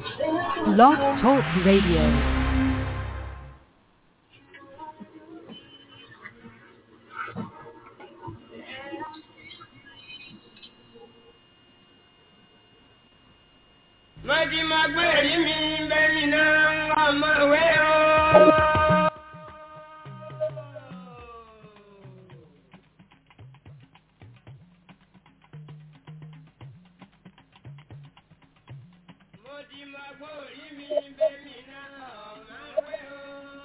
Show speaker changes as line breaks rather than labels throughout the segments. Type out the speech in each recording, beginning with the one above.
Blog Talk Radio.
Mọ̀tí máa gbé èrí mi bẹ́mi náà ọmọ ìwé o. Mọ̀tí máa gbé èrí mi bẹ́mi náà ọmọ ìwé o.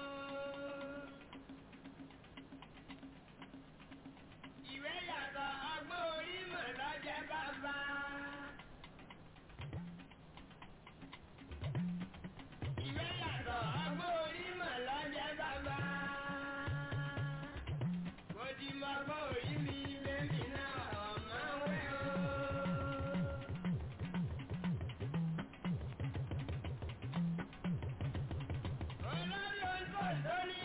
Ìwé yàtọ̀ ọgbọ́n orí mọ̀ lọ́jẹ́ bàbá. Ìwé yàtọ̀ ọgbọ́n orí mọ̀ lọ́jẹ́ bàbá. Mo ti mọ ọgbọ́n orí mi lẹ́mí náà ọ̀mọ́ wẹ́ o. Olórí oúnjẹ lóní.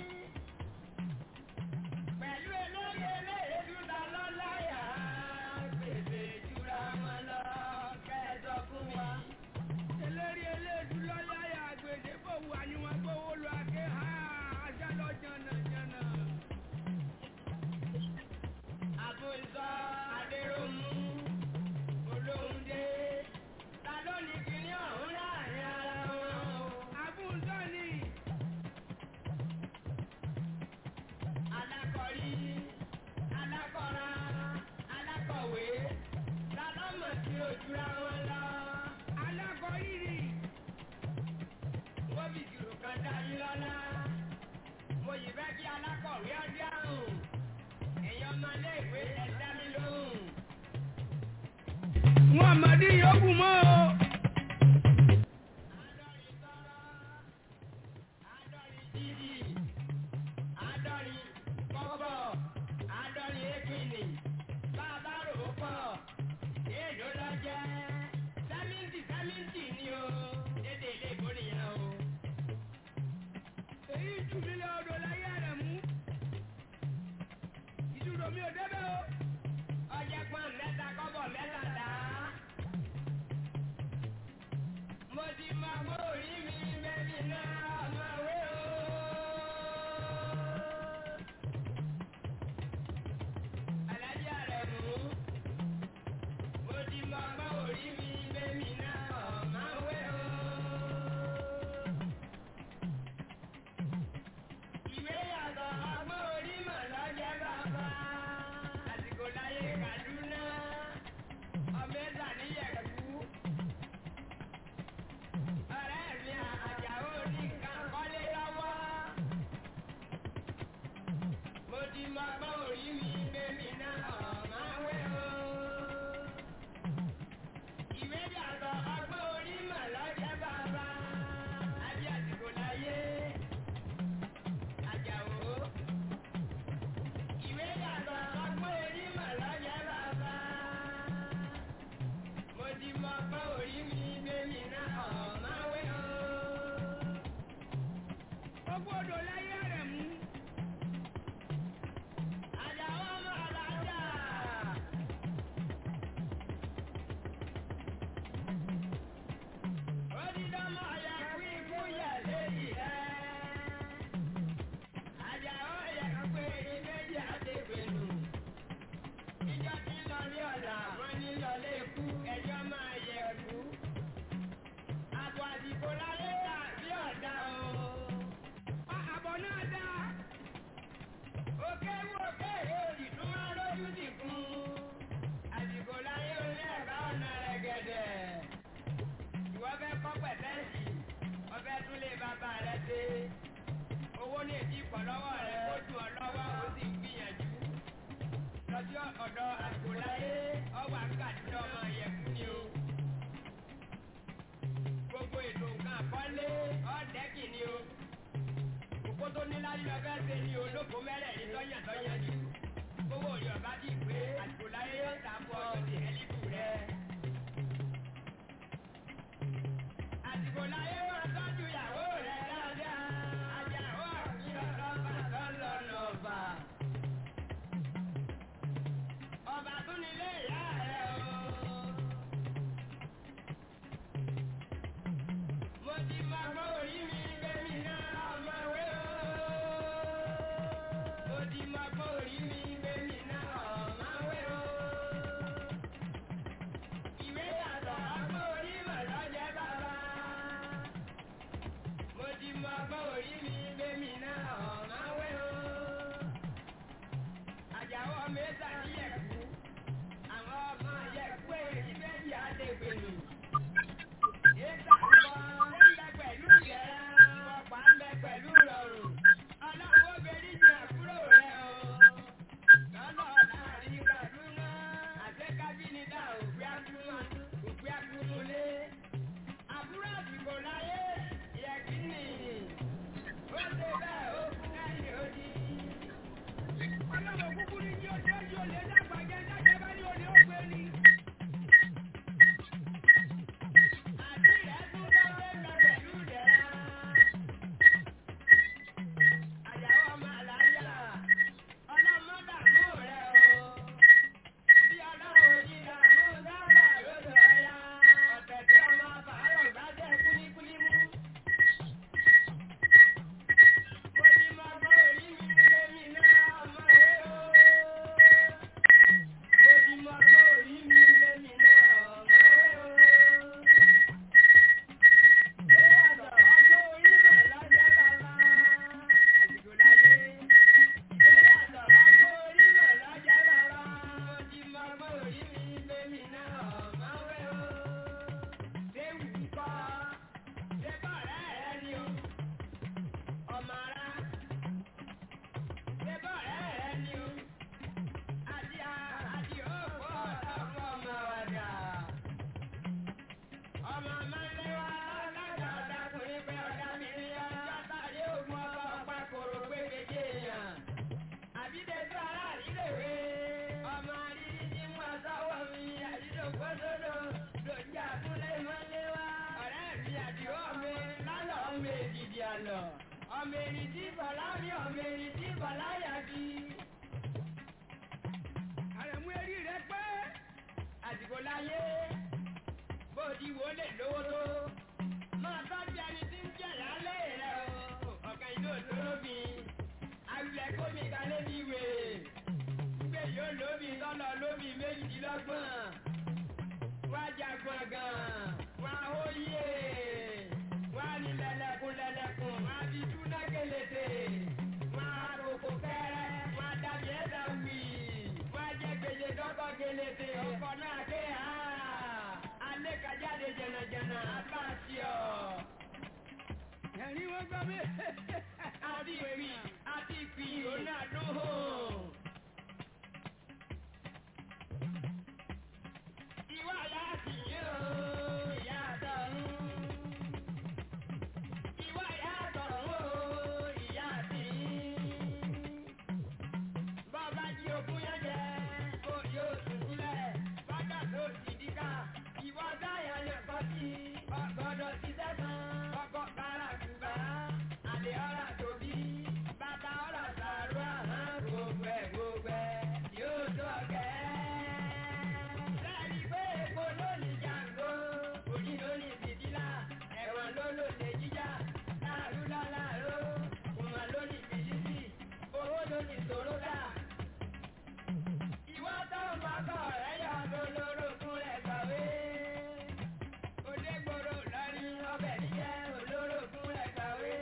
Pẹ̀lú elóye eléyè dúdà lọ́láyà. Gbèsè jura wọn lọ kẹ́ẹ̀dọ̀ fún wa.
Eléré eléèdú lọ́láyà àgbèdè bò wà ní wọn gbówó lọ àké ha ajá lọ jànàjànà.
Àbùsọ Adéròmù Olóhùndé ta ló ní kíní ọ̀hún láàrin ara wọn o.
Àbúntọ́ ni
Alákọ̀rí, alákọ̀ra, alákọ̀wé ta ló mọ̀ sí ojúra wọn lọ.
alákọ̀ọ́yìrì
Wọ́n fi ìṣirò kan dá yín lọ́lá. Mo yìí fẹ́ kí alákọ̀wé ọdí àrùn. Ẹ̀yin ọmọ ilé ìwé ẹ̀ dá mi lóhùn.
wọn àmàdí yòókù mọ́ o.
Àádọ́rin tọ́rọ́, àádọ́rin dídì, àádọ́rin kọ́bọ̀, àádọ́rin ékìnì, bàbá rò ó pọ̀, èèló lọ jẹ́, sẹ́mìntì sẹ́mìntì ni o, dédé ilé ìbò nìyẹn o.
èyí jù mí lọ odò láyé rẹ̀ mú. ìdúró mi ò débẹ̀ o.
Ọjẹ́ pọ́n mẹ́ta kọ́bọ̀ mẹ́ta dá. Mo ti máa gbọ́ orí mi bẹ́bí náà ọmọ ìwé o. Alájà rẹ̀ mú. Mo ti máa gbọ́ orí mi bẹ́bí náà ọmọ ìwé o. Ìwé yàtọ̀ ọgbọ́n orí mọ̀ lọ́jẹ́ bàbá. Àsìkò láyé Kàdúná, ọmọ ẹ̀sà níyẹ̀kú. Ọ̀rẹ́ mi àjàó ní nǹkan kọ́lé lọ́wọ́. Mo ti mọ ọgbọ́n orí mi bẹ́mi náà ọ̀mọ́ wẹ́ o. Ìwé yàtọ̀ ọgbọ́n orí mọ̀ lọ́jẹ́ bàbá. Àbí àsìkò láyé. Àjàó. Ìwé yàtọ̀ ọgbọ́n orí mọ̀ lọ́jẹ́ bàbá. Mo ti mọ ọgbọ́n orí mi bẹ́mi náà ọ̀mọ́ wẹ́ o.
gbogbo odò láyé rẹ̀ mú.
Àjàó ọmọ alájà. Ó ti dánmọ̀ ya kú ikú yẹ̀ léyìí ẹ́. Àjàó yẹ pé ìbejì àti ìpinnu. Ìjọ tí ń lọ ní ọ̀la, wọ́n ní lọlé ikú, ẹjọ́ máa yẹ kú. Àbọ̀ àdìbò láyé tà bí ọ̀dà o.
A- àbọ̀ náà dá.
Òkè wò kéèrè òdìdún máa lójú ti kún. Àdìbò láyé olé ẹ̀ka ọ̀nà rẹ̀ gẹ̀dẹ̀. Ìwọ fẹ́ kọ́ pẹ̀tẹ́ẹ̀sì, ọfẹ́ tún lé bàbá rẹ̀ dé. Owó ní èdè ìpọ̀ lọ́wọ́ rẹ̀ kó dùn ọ́ lọ́wọ́ ó sì gbìyànjú. Lọ́jọ́ ọ̀dọ̀ àdìbò láyé, ọwọ́ àkàtúntò ọmọ ìyẹ̀kú ni o. Gbogbo ètò nǹkan àkọ́lé ọ̀dẹ́kì ni o òkú tó ní láyé lọ fẹ́ ṣe ni olóko mẹ́rẹ̀ẹ̀rin tọ́yàn tọ́yàn jù. owó yorùbá ti pé àsìkò láyé yóò ta fún ọ sí ẹlíbù rẹ. àsìkò láyé wọn tọ́jú ìyàwó rẹ dáadáa. àjàwó àfihàn lọ́ba tó lọ́nà ọba. ọba tún ní. lọ. ọmọ èrì tí bọ̀lá rí ọmọ èrì tí bọ̀lá yà bí.
àrẹ̀mú eré rẹ pé
àsìkò láyé bó ti wò lè lówó tó. máa tọ́jú ẹni tí ń jẹ̀ lálẹ́ rẹ̀ o. ọ̀kan ìlú òṣòro mi. àwùlẹ̀ kómi kalẹ́ mi wè. gbé yóò lómi tọ́lọ̀ lómi méjìdínlọ́gbọ̀n. wá jagun gan. wá hóyè. wá ní lẹ́lẹ́kùn lẹ́lẹ́kùn. wá fi túná kélété. wá kókó kẹ́rẹ́. wá dàbí ẹ̀dá wì. wá jẹ́ gbèsè dọ́kọ̀ kélété. ọkọ̀ náà ké ha. alẹ́ kájáde jẹnàjẹnà. abáàsì ọ̀.
ẹ̀rín wọn gbọ́ mi.
àti ìpì àti ìpì ronaldo hó. ìwà láti yó ìyá àtọ̀run. ìwà ìyá àtọ̀run ó ìyá àti. bọ́ọ̀bá jí ogún yẹn jẹ kó yóò sùn sílẹ̀ bàtà tó sì díkà. ìwọ táyà lè kọ́ sí ọgọ́dọ̀ ṣiṣẹ́ kan ọkọ̀ kára kùbà. àlè ọ̀rà tóbi bàbá ọ̀rà sàrúà hàn gbogbo ẹ̀ gbogbo ẹ̀ yóò tó ọ̀gẹ́. Bẹ́ẹ̀ni pé epo ló ní jàǹgó, òjì ló ní fìdílà, ẹ̀wọ̀n ló lò lè jíjà, láàrú láláàró, kùmà ló ní fìdísì, owó ló ní sòródà. Ìwọ́ tó ń bá kọ̀ rẹ̀ yọ olórogún rẹ̀ kàwé. Odégboro lọ́rí ọbẹ̀ níjẹ́ olórogún rẹ̀ kàwé.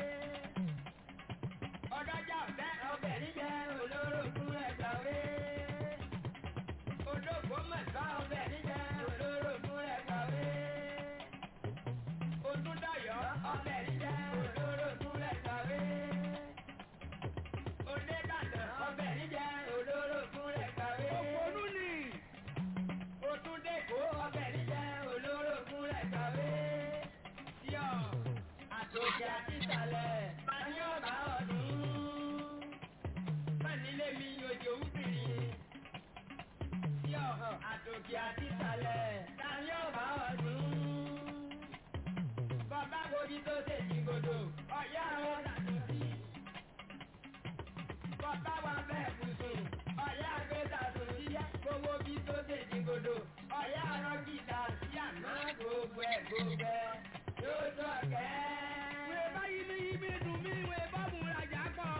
Ọ̀dọ́jà ọ̀fẹ́ ọbẹ̀ níjẹ́ olórogún rẹ̀ kàwé olóògbó mẹ́ta ọbẹ̀ níjẹ́ olórogún rẹ̀ kàwé. Otúndayọ̀ ọbẹ̀ níjẹ́ olórogún rẹ̀ kàwé. Odébàdàn ọbẹ̀ níjẹ́ olórogún rẹ̀ kàwé.
òpònú ni.
Otúndékò ọbẹ̀ níjẹ́ olórogún rẹ̀ kàwé. Yọ̀ àtòkè àti ìsàlẹ̀ tani ọ̀bá ọdún. Mọ̀nílé mi òjò ń bìrì yọ àtòkè àti ìsàlẹ̀ ta ni ó bá ọdún. Bàbá gorí tó tèjì gbòdò, ọ̀yá àwọn tàtúntì. Bàbá wa bẹ́ẹ̀ kùsùn, ọ̀yá àgbẹ̀ tàtúntì. Gbogbo bí tó tèjì gbòdò, ọ̀yá àrọ́ gìtà sí àná gbogbo ẹ̀ gbogbo ẹ̀ yóò tó kẹ́.
wèé bá yí mi yí mi dùn mí wèé bá mú rajà pọ̀.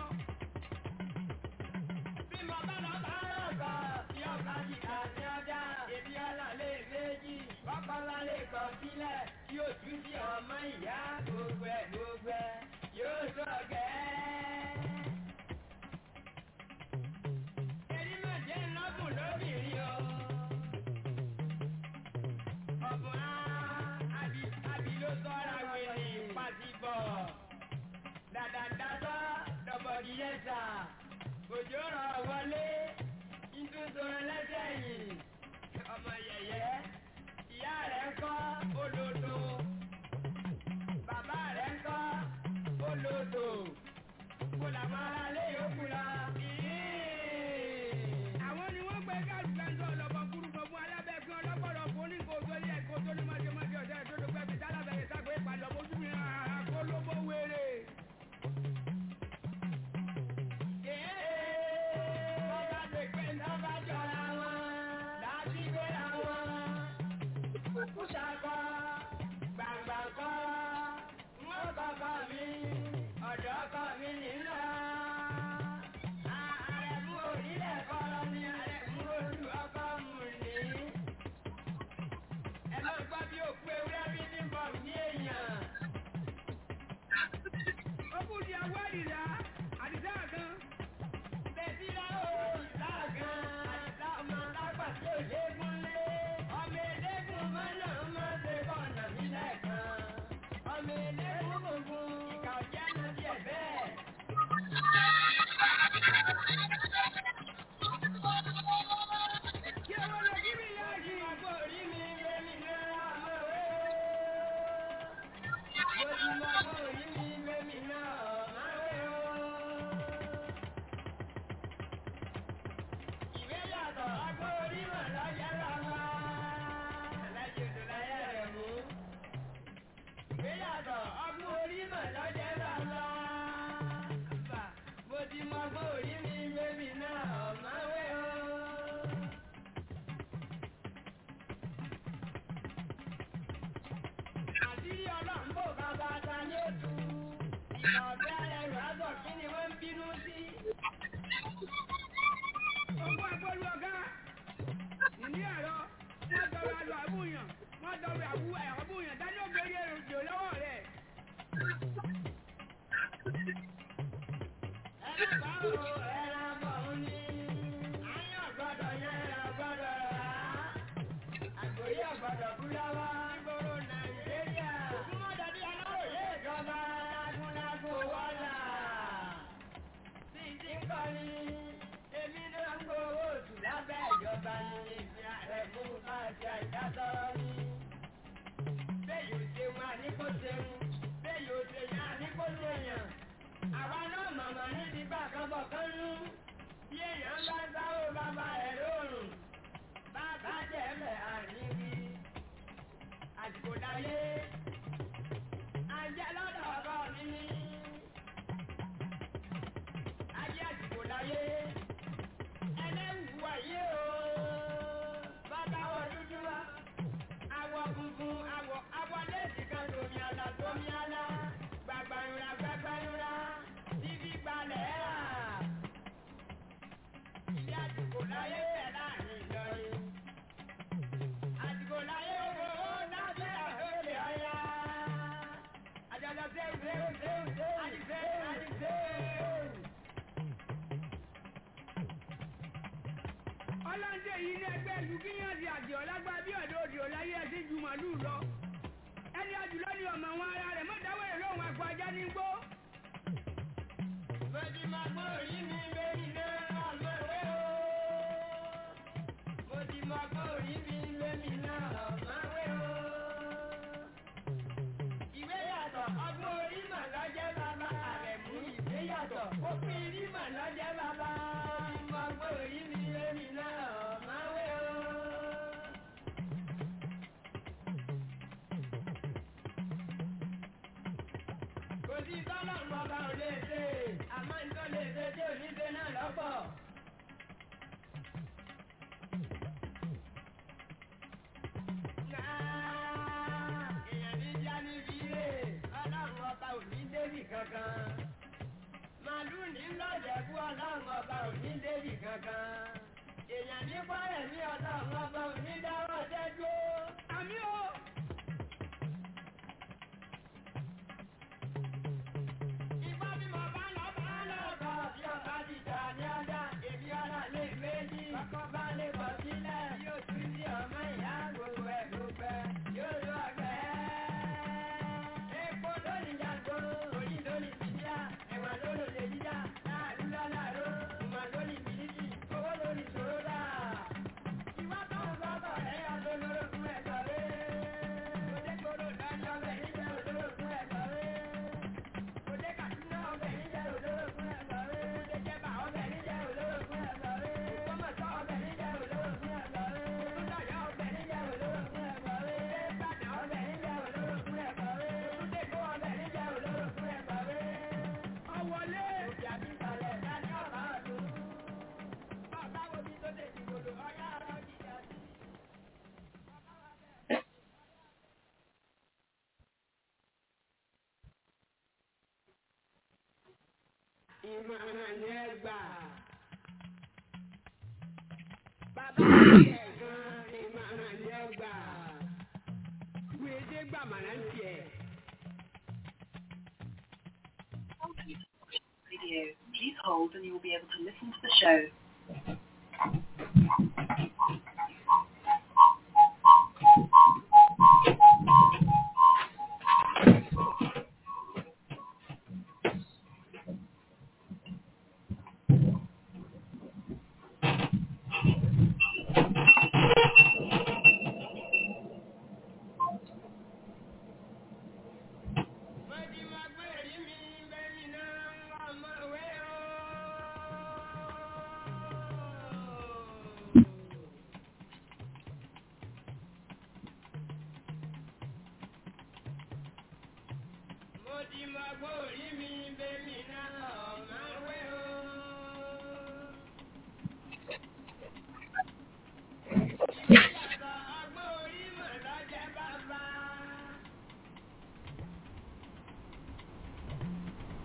Bí mo bá lọ bá rọ̀gbọ̀, tí ọ̀gá ti kà sí ọjà, èmi ọ̀là lè méjì, kọ́kọ́lá lè kọ̀ sílẹ̀, tí ojú sí ọmọ ìyá gbogbo ẹ̀ gbogbo ẹ̀ yóò sọ̀gẹ́. Èyí mà jẹ́ ńlọ́gùn lóbìnrin o. Ọ̀bùn á, àbí àbí ló sọ́ra wèrè pàṣípọ̀. Dàdàdàdọ́ dọ̀bọ̀dì yẹn sà òjò rọ̀ wọlé ìtúntún lẹ́sẹ̀ yìí ọmọ yẹ̀yẹ́ ìyá rẹ̀ ń kọ́ olódò bàbá rẹ̀ ń kọ́ olódò kó làwọn aráalé yòókù lọ.
àwọn ni wọ́n gbé kálukẹ́ńtọ́ ọlọ́bọ kúrúkọ fún alábẹ́fín ọlọ́pọ̀lọ́ fún oníkóso ilé ẹ̀kọ́ tó ní mọ́jọ́mọ́jọ́ ọ̀dẹ́ tó ló gbẹ́ fi tálábẹ̀rẹ̀ sáko ìpàdé ọmọdún mi àkólóbó wéré.
Bọ́lá lè pé nọ́mbà jọra wọn, láti gbéra wọn. Kúkú ṣakọ, gbàrà ọ̀bẹ ẹrù àgọ̀ kí ni wọ́n ń bínú sí.
Owó agbólu ọ̀gá. Ìní ẹ̀rọ. Wọ́n dọ̀rọ̀ àlọ́ àbúyàn. Wọ́n dọ̀rọ̀ àbú àbúyàn. Dání ó gbé èrò jò lọ́wọ́ rẹ̀.
ẹlẹ́gbàá o ẹran bọ̀ ń ní. ayé ọ̀gbọ́dọ̀ yẹn ọ̀gbọ́dọ̀ rà á. àgbòyé ọ̀gbọ́dọ̀ kú lọ́wọ́. ìgboro nàìjíríà. ògúnmọ́dọ̀dí aláròyé ìjọba lágúnlágún wọ́lá. bí ti ń kọ́ ni èmi náà ń gbowó oṣù lábẹ́ ìjọba ní ìfi ààrẹ fún káàkiri àìdásọ́rọ́ ní. bẹ́ẹ̀ yóò ṣe wọn àníkó ṣeun bẹ́ẹ̀ yóò ṣe yàn àníkó ṣèyàn. àwa náà màmá níbi bá kan bọ̀ kán nú. bí èèyàn bá sáwó bàbá ẹ̀ lóòrùn bàbá jẹ̀mẹ̀ àríwí. àsìkò dáyé ajẹ́ lọ́dọ̀ ọ̀gá mi ní. ayé àsìkò dáyé ẹlẹ́wù wáyé o. bàbá wọ dúdú wa awọ funfun awọ awọ léèdì kan tómi ala tómi ala gbàgbàyúra gbàgbàyúra bíbí gbalẹ̀ rà. ìdí àsìkò láyé tẹ̀ láàrin ìjọyè. àsìkò láyé owó ó dábẹ́ àgbélé ọ̀yá. àjọyọ̀ sẹ́wù sẹ́wù sẹ́wù sẹ́wù àdìsẹ́wù àdìsẹ́wù.
ọlọ́njẹ́ yìí ní ẹgbẹ́ ìlú kíyàn ti àjẹ́ ọ̀lágbá bí ọ̀dọ́ òdì ọ̀láyé ẹ̀sìn ju màlúù lọ. ẹni àjùlọ ni ọmọ wọn ara rẹ̀ mọ́tàwé lóhùn ẹ̀kọ́ ajá ní gbó.
Mọ̀jì máa gbọ́ orí mi lórí náà ọmọ ìwé o. Mọ̀jì máa gbọ́ orí mi lórí náà ọmọ ìwé o. Ìwé yàtọ̀ ọgbọ́n orí mà lọ́jẹ́ bàbá rẹ̀ mú ìwé yàtọ̀. Ó fi rí mà lọ́jẹ́ bàbá. Mọ̀jì máa gbọ́ orí mi lórí náà ọmọ ìwé o. kò sí tọ́lọ̀ ń bọ̀ bá ò lè ṣe àmọ́ nǹkan lè ṣe tí ò ní ṣe náà lọ́pọ̀. èèyàn ní já níbi ilé ọlọ́run ọba ò ní débì kankan. màlúù ní lọ́jẹ̀ kú ọlọ́run ọba ò ní débì kankan. èèyàn ní pọ́lẹ̀ ní ọlọ́run ọba ò ní dáwọ́ dẹ́dúró.
àmì o.
Ìgbà bí mo bá lọ bá lọ bọ̀ bí ọba ti jà ní ọjà, èmi ọ̀la lè méjì. Kọ́kọ́ bá lè bọ̀ sílẹ̀, yóò tún sí ọmọ ìyá gbogbo ẹ̀ ló pẹ́, yóò lọ ọgbẹ́. Epo lónìí jàgbó, òyìn lónìí bìbíà, ẹ̀wà lónìí lè jíjà, láàrú lálàró, ìmọ̀ lónìí bìlísì, owó lónìí ṣòro dà. Ìwà tó ń bọ̀ bọ̀ ẹ̀yà tó lóró fún ẹ̀tọ́ rẹ̀. Òde koro lọ́jọ́ bẹ̀ níjẹ́ òdòdó fún ẹ̀tọ́ rẹ̀. Òde Kàdúná ọbẹ̀ níjẹ́ olóró fún ẹ̀gbọ́n rẹ̀. Òde Jẹ̀bà ọbẹ̀ níjẹ́ olóró fún ẹ̀gbọ́n rẹ̀. Ògbómọ̀ṣọ́ ọbẹ̀ níjẹ́ olóró fún ẹ̀gbọ́n rẹ̀. Olúdọ̀yọ́ ọbẹ̀ níjẹ́ olóró fún ẹ̀gbọ́n rẹ̀. Ìbàdàn ọbẹ̀ níjẹ́ olóró fún ẹ̀gbọ́n rẹ̀. Olúdèkó ọbẹ̀ níjẹ́ olóró fún ẹ̀gbọ́n rẹ̀.
ọ̀wọ́lé.
Òbí àbísàlẹ̀ dání ọ̀bá ọdún. Bàbá wo bí tó dé ìgbòdo ọ̀yá ọ̀rọ̀ jíjà sí. Ìmọ̀ràn ni ẹ gbà. Bàbá ẹ̀ gan ìmọ̀ràn ni ẹ gbà.
Wèédé gbàmàrà ń tiẹ̀.
video. Please hold and you will be able to listen to the show.
Mọ̀jì máa gbé èrí mi bẹ́ẹ̀ni náà ọmọ ìwé o. Mọ̀jì máa gbé èrí mi bẹ́ẹ̀ni náà ọmọ ìwé o. Ìyàtọ̀ ọgbọ́n orí mọ̀ lọ́jẹ́ bàbá.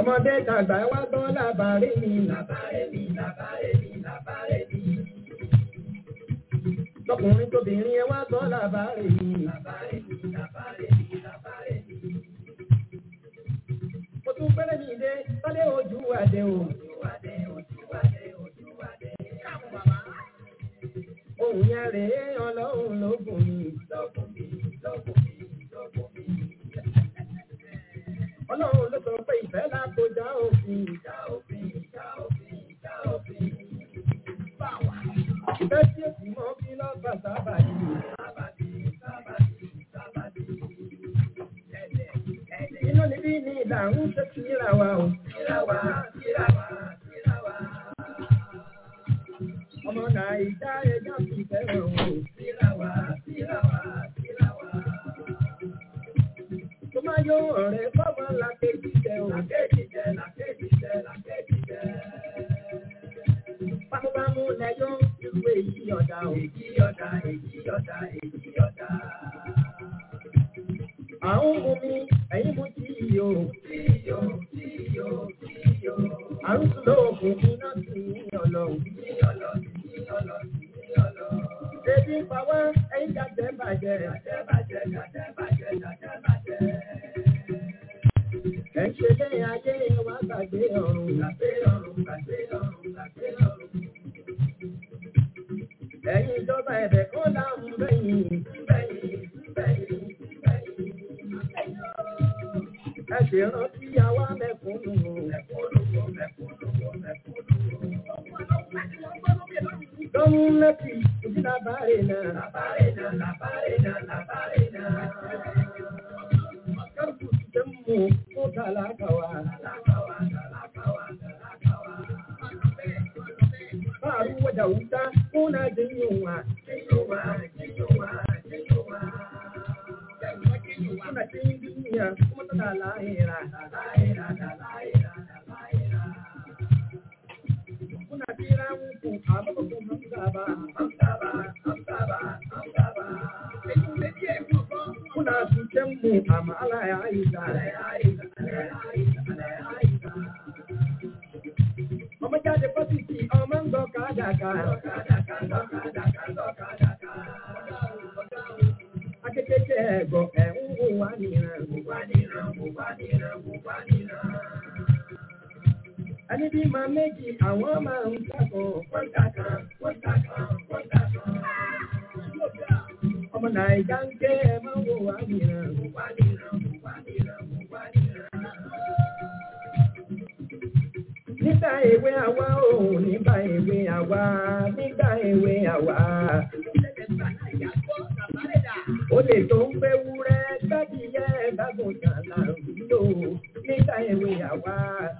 Ọmọdé tàgbà wá gbọ́ làbárè mi, làbárè mi, làbárè mi, làbárè mi. Lọkùnrin tóbìnrin ẹ wá gbọ́ làbárè mi, làbárè mi, làbárè mi, làbárè mi. Mo tún pẹ́lẹ́ mi dé, sálé ojú wa dé o. Ojú wa dé, ojú wa dé, ojú wa dé. Ohun yẹn rèé ọlọ́run ló gùn mí. Lọ́gùn mi, lọ́gùn mi, lọ́gùn mi. Ọlọ́run ló sọ pé ìfẹ́ lágbo já òfin. Já òfin, já òfin, já òfin. Ìfẹ́ tí ó sì mọ́ kí lọ́gbà sábàdì. Sábàdì, sábàdì, sábàdì. Inú níbí ni ìdààmú ṣe kíra wa o. Kíra wa, kíra wa, kíra wa. Ọmọ Nàìjíríà ẹja fi fẹ́ràn o. Kíra wa, kíra wa, kíra wa. Tó máa yọ ọ̀rẹ́ fọ́mọ làkejì jẹ o. Làkejì jẹ, làkejì jẹ, làkejì jẹ. Bámúbámú lẹ́yọ́ irú èyí ọ̀dà o. Èyí ọ̀dà, èyí ọ̀dà, èyí ọ̀dà. Àwọn mú mi, ẹ̀yin mú tí yíyó. Tí yíyó, tí yíyó, tí yíyó. Àrùn lóògùn iná sí ọlọ. Sí ọlọ, sí ọlọ, sí ọlọ. Ebi ń pa wá, ẹ̀yin jàjẹ́ bàjẹ́. Jàjẹ́ bàjẹ́, jàjẹ́ bàjẹ́, jàjẹ́ bàjẹ́. Ẹ ṣe lé ayé wa gbàgbé ọ̀run. Gbàgbé ọ̀run, gbàgbé ọ̀run, gbàgbé ọ̀run. Ẹ̀yin ìjọba ẹ̀bẹ̀ kan láàmú bẹ́yìn. Bẹ́yìn, bẹ́yìn, bẹ́yìn. Ẹ ṣe rántí àwa mẹ̀kúnnù. Mẹ̀kúnnù, mẹ̀kúnnù, mẹ̀kúnnù. Lọ́mú lẹ́kì, ojú làbárè náà. Làbárè náà, làbárè náà, làbárè náà. Kárùkù ti tẹ́ mú fún tàlákàwá. Tàlákàwá, tàlákàwá, tàlákàwá. Báàrú wọ́jà wúta, fún náà jẹ́ yíwá. Jẹ́ yíwá, jẹ́ yíwá, jẹ́ yíwá. Kuna cikin duniya kuma tana lahira, lahira, lahira, lahira. Kuna jira muku a mabakon hamsa ba, hamsa ba, hamsa ba, hamsa ba. Kuna cutan mu a ma'ala ya aisa, ya aisa, ya aisa, ya aisa. Ọmọ jáde fásitì, ọmọ ń gbọ́ kádàkà. Kádàkà, kádàkà, kádàkà. Akékèké ẹ̀gbọ́ ẹ̀ ń wò wá nìran, wò wá nìran, wò wá nìran, wò wá nìran. Ẹni bí máa méjì àwọn máa ń kàkàn, wọ́n kàkàn, wọ́n kàkàn, wọ́n kàkàn. Ọmọ Nàìjà ń ké ẹ máa wò wá nìran, wò wá nìran, wò wá nìran, wò wá nìran. Nígbà èwe àwa ò nígbà èwe àwa, nígbà èwe àwa. Ó lè tó ń gbé wúrẹ́ gbádìyẹ gbàgùntàn là ń lò nígbà èwe àwa.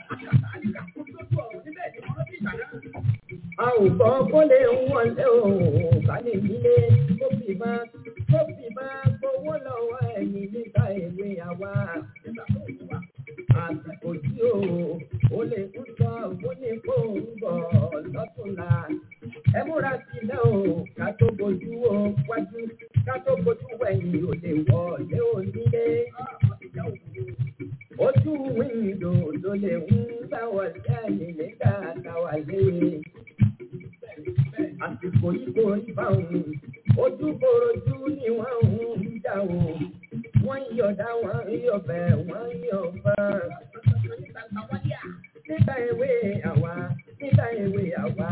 A ò gbọ́ kó lè ń wọlé o, bá lè nílé, kó fi máa kó fi máa gbowó lọ́wọ́ ẹ̀yìn nígbà èwe àwa. Àsìkò tí o, ó lè ń sọ fún ní kó ń bọ̀ lọ́túnla. Ẹ múra sílẹ̀ o, ká tó bojú o wájú, ká tó bojú wẹ̀yìn ò lè wọlé onílé. Ojú wíńdò ló lè ń bá wọlé ẹ̀yìn nígbà táwa lé. Àsìkò yìí kò rí báwọn, ojú korojú ni wọ́n ń jà o. Wọ́n ń yọ̀dá, wọ́n ń yọ̀bẹ̀, wọ́n ń yọ̀bẹ̀. Nígbà èwe àwa, nígbà èwe àwa.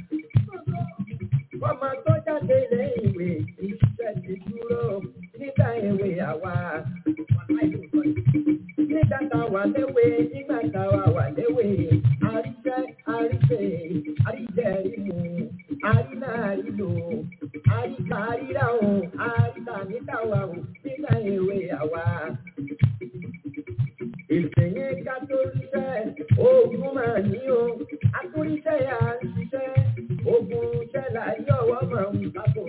Ọmọ tó jáde lé ìwé, iṣẹ́ ti dúró. Nígbà èwe àwa. Nígbà táwa léwe, nígbà táwa wà léwe. Àríṣẹ́, àríṣẹ́, àríjẹ́ ìmú. Àrínà àrílò. Àríkà àríra o. Àríkà níta wa o. Nígbà èwe àwa. Ìṣèyí ká tó ríṣẹ́, ogun máa ní o. Akúríṣẹ́ yà ń ṣiṣẹ́, ogun ṣẹlẹ̀ yọ̀wọ́ máa ń bàbò.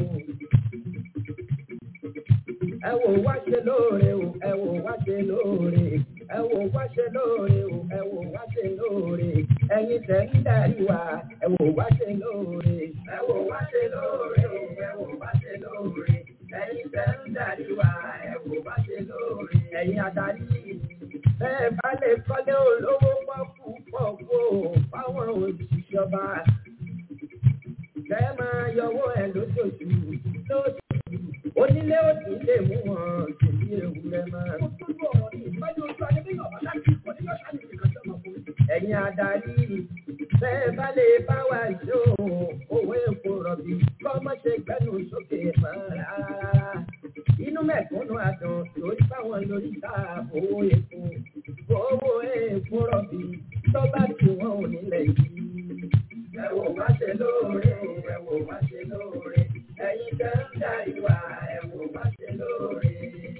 Ẹ wò wá ṣe lóore o, ẹ wò wá ṣe lóore. Ẹ wò wá ṣe lóore o, ẹ wò wá ṣe lóore. Ẹyin tẹ̀ ń darí wa, ẹ wò wá ṣe lóore. Ẹ wò wá ṣe lóore o, ẹ wò wá ṣe lóore. Ẹyin tẹ̀ ń darí wa, ẹ wò wá ṣe lóore. Ẹyin adarí Bẹ́ẹ̀ bá lè kọ́lé olówó pọ́kú pọ́kú fáwọn òṣìṣẹ́ ọba. Kẹ́ máa yọwọ́ ẹ̀ lóṣooṣù lóṣooṣù. Onílé òsì lè mú wọn tòbí ewúrẹ́ máa. Ẹ̀yin adarí, bẹ́ẹ̀ bá lè bá wa ṣó owó epo rọ̀bì kọ́mọ́ ṣe gbẹ́nu sókè mọ́ rárá. Inú mẹ̀kúnnù àdùn lórí báwọn lórí ta owó epo. Owó epo rọ̀bì tó bá ti wọ́n ò nílẹ̀ yìí. Ẹ wò wá ṣe lóore, ẹ wò wá ṣe lóore. Ẹ̀yin tẹ́ ń dá ìwà, ẹ wò wá ṣe lóore.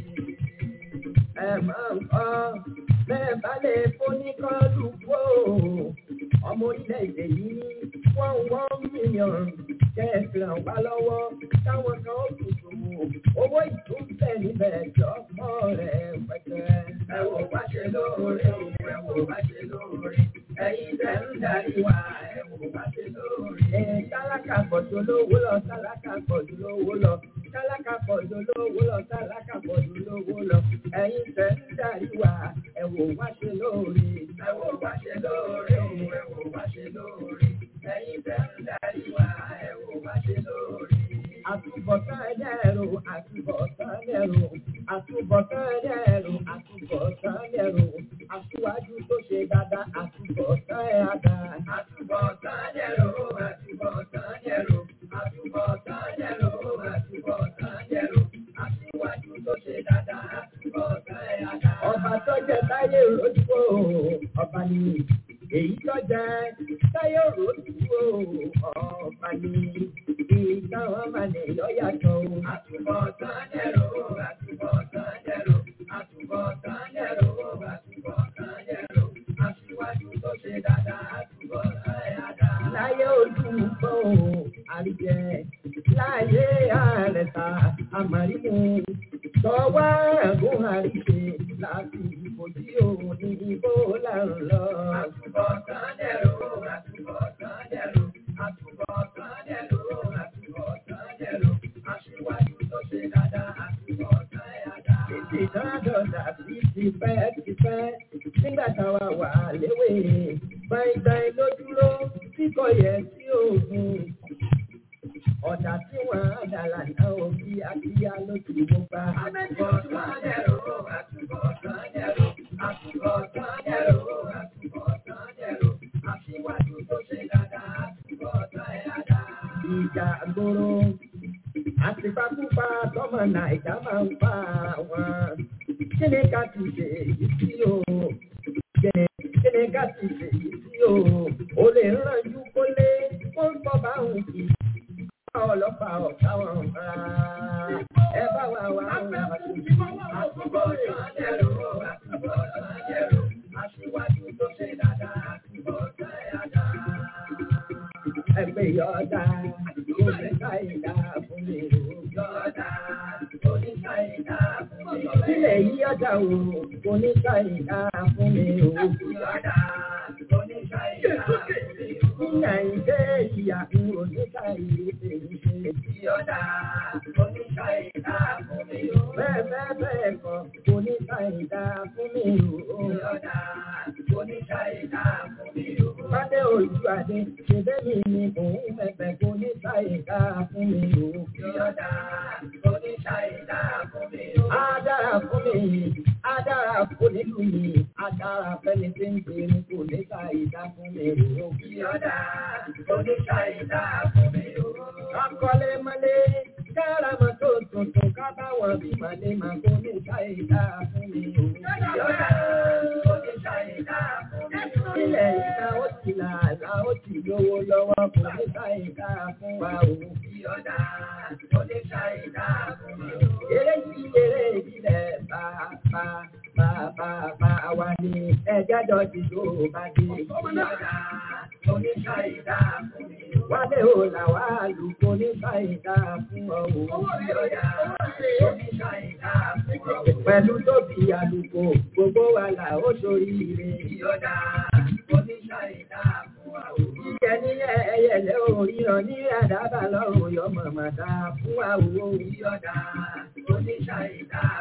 Ẹ máa ń kọ́ bẹ́ẹ̀ bá lè fóníkọ́lù wò ọmọ orílẹ̀-èdè yìí wọ́n wọ́n mílíọ̀nù kẹ́ẹ̀sì ràn wá lọ́wọ́ táwọn kan ó tún ṣòwò owó ìtúnṣẹ́ níbẹ̀ jọ́pọ̀ rẹ̀ pẹ̀tẹ́. ẹ wò wá ṣe lóore o ẹ wò wá ṣe lóore ẹ̀yin tẹ́ ń darí wa ẹ wò wá ṣe lóore. ẹ tálákà pọ̀jù lówó lọ tálákà pọ̀jù lówó lọ tálákà pọ̀jù lówó lọ tálákà pọ̀jù lówó lọ ẹ̀yin tẹ́ ń darí wa ẹ wò wá ṣe lóore ẹ wò wá ṣe lóore o ẹ wò wá ṣe lóore ẹ̀yin tẹ́ ń darí wa ẹ wò wá ṣe lóore. àtúbọ̀tán ẹlẹ́rù àtúbọ̀tán ẹlẹ́rù àtúbọ̀tán ẹlẹ́rù àtúbọ̀tán ẹlẹ́rù aṣíwájú tó ṣe dáadáa àtúbọ̀tán ẹ̀ àdá. àtúbọ̀tán ẹlẹ́rù àtúbọ̀tán ẹlẹ́rù àtúbọ̀tán ẹlẹ́rù àtúbọ̀tán ẹlẹ́rù aṣíwájú tó ṣe dáadáa àtúbọ̀tán ẹ̀ àdá. ọba tó jẹ táyé ròdúró ọba ni èyí tó jẹ táyé ròdúró ọba ni ìtàn ọmọ nìyọ yàtọ̀ o. àtúbọ̀tán ẹlẹ́rù àtúbọ̀tán ẹlẹ́rù àtúbọ̀tán ẹlẹ́rù àtúbọ̀tán ẹlẹ́rù aṣíwájú tó ṣe dáadáa àtúbọ̀tán ẹ̀ àdá. láyé ojú gbọ́ àríjẹ láyé àrẹ̀ta àmàlímù tọwọ́ ẹ̀gún àríṣe láti ìbòjì òun ní ibò lárùn lọ. àtúbọ̀tán ẹlẹ́rù àtúbọ̀tán ẹlẹ́rù àtúbọ̀tán ẹlẹ́rù àtúbọ̀tán ẹlẹ́rù aṣíwájú tó ṣe dáadáa àtúbọ̀tán ẹ̀ àdá. ètè ìdánadọ̀dà sí ti pẹ́ ti pẹ́ nígbà táwa wà léwé gbàìgbàì ló dúró tí kò yẹ sí òògùn ọ̀dà tí wọ́n á dàlà náà ò bí akíyá ló ti mú bá. àtúbọ̀tán ẹ̀rọ àtúbọ̀tán ẹ̀rọ àtúbọ̀tán ẹ̀rọ àtúbọ̀tán ẹ̀rọ aṣíwájú tó ṣe dáadáa àtúbọ̀tán ẹ̀dá. ìjà gbòòrò àtìpákúpa tọmọ nàìjà máa ń pa wọn. kí ni ká ti ṣe èyí sí o? kí ni ká ti ṣe èyí sí o? o lè rànjú kólé kó ń bọ́ bá òun kì í ọlọ́pàá ọ̀tá wọn rárá. ẹ bá wa wá wọn àtúbọ̀ sànẹ́rù àtúbọ̀ sànẹ́rù aṣíwájú tó ṣe dáadáa àtúbọ̀ sànẹ́rù. ẹgbẹ́ yọ̀ọ̀dà oníkà ìdá fún mi ò yọ̀ọ̀dà oníkà ìdá fún mi ò. ilẹ̀ yí ọ̀dà o oníkà ìdá fún mi ò yọ̀ọ̀dà oníkà ìdá fún mi ò. Níyà ìdé ìyà ń oníkà ìdí tèmi ṣe. Yọ̀ọ̀dà oníkà ìdá fún mi ò. Bẹ́ẹ̀ bẹ́ẹ̀ bẹ́ẹ̀ kọ́ oníkà ìdá fún mi ò. Yọ̀ọ̀dà oníkà ìdá fún mi ò. Pádé ojú adé ṣèbé mi ni òun mẹ̀fẹ̀ oníkà ìdá fún mi ò. Yọ̀ọ̀dà oníkà ìdá fún mi ò. Á dára fún mi, á dára fún nílùú mi, á dára fẹ́ni tí ń gbé ní kò ní ká ìdá fún mi ò. Yọ̀ọ̀dà oníkà ìdá fún mi ò. Akọ́lé mọ́lé kára mọ́tò tuntun ká bá wọn bí màlé màá kó ní ká ìdá fún mi ò. Yọ̀ọ̀dà oníkà ìdá fún mi ò. Ilẹ̀ ìta ó ti là àlá ó ti lówó lọ́wọ́ kò ní ká ìdá fún wa ò. Yọ̀ọ̀dà oníkà ìdá fún mi ò. Eré sí eré ìbílẹ̀ bá bá bá bá bá wa ní ẹjẹ́ jọ ti tó bá dé. Yọ̀ọ̀dà oníkà ìdá fún mi ò. Wálé ò là wá lùkọ́ oníkà ìdá fún ọ ò. Yọ̀ọ̀dà oníkà ìdá fún ọ ò. Pẹ̀lú tóbi àlùkò gbogbo wa là ó sórí ire. Yọ̀ọ̀dà oníkà ìdá fún wa ò. Ìjẹ nílẹ̀ ẹyẹlẹ òríran ní àdábà lọ́rùn yọ mọ̀mọ́ dá fún wa ò. Yọ̀ọ̀dà oníkà ìdá fún wa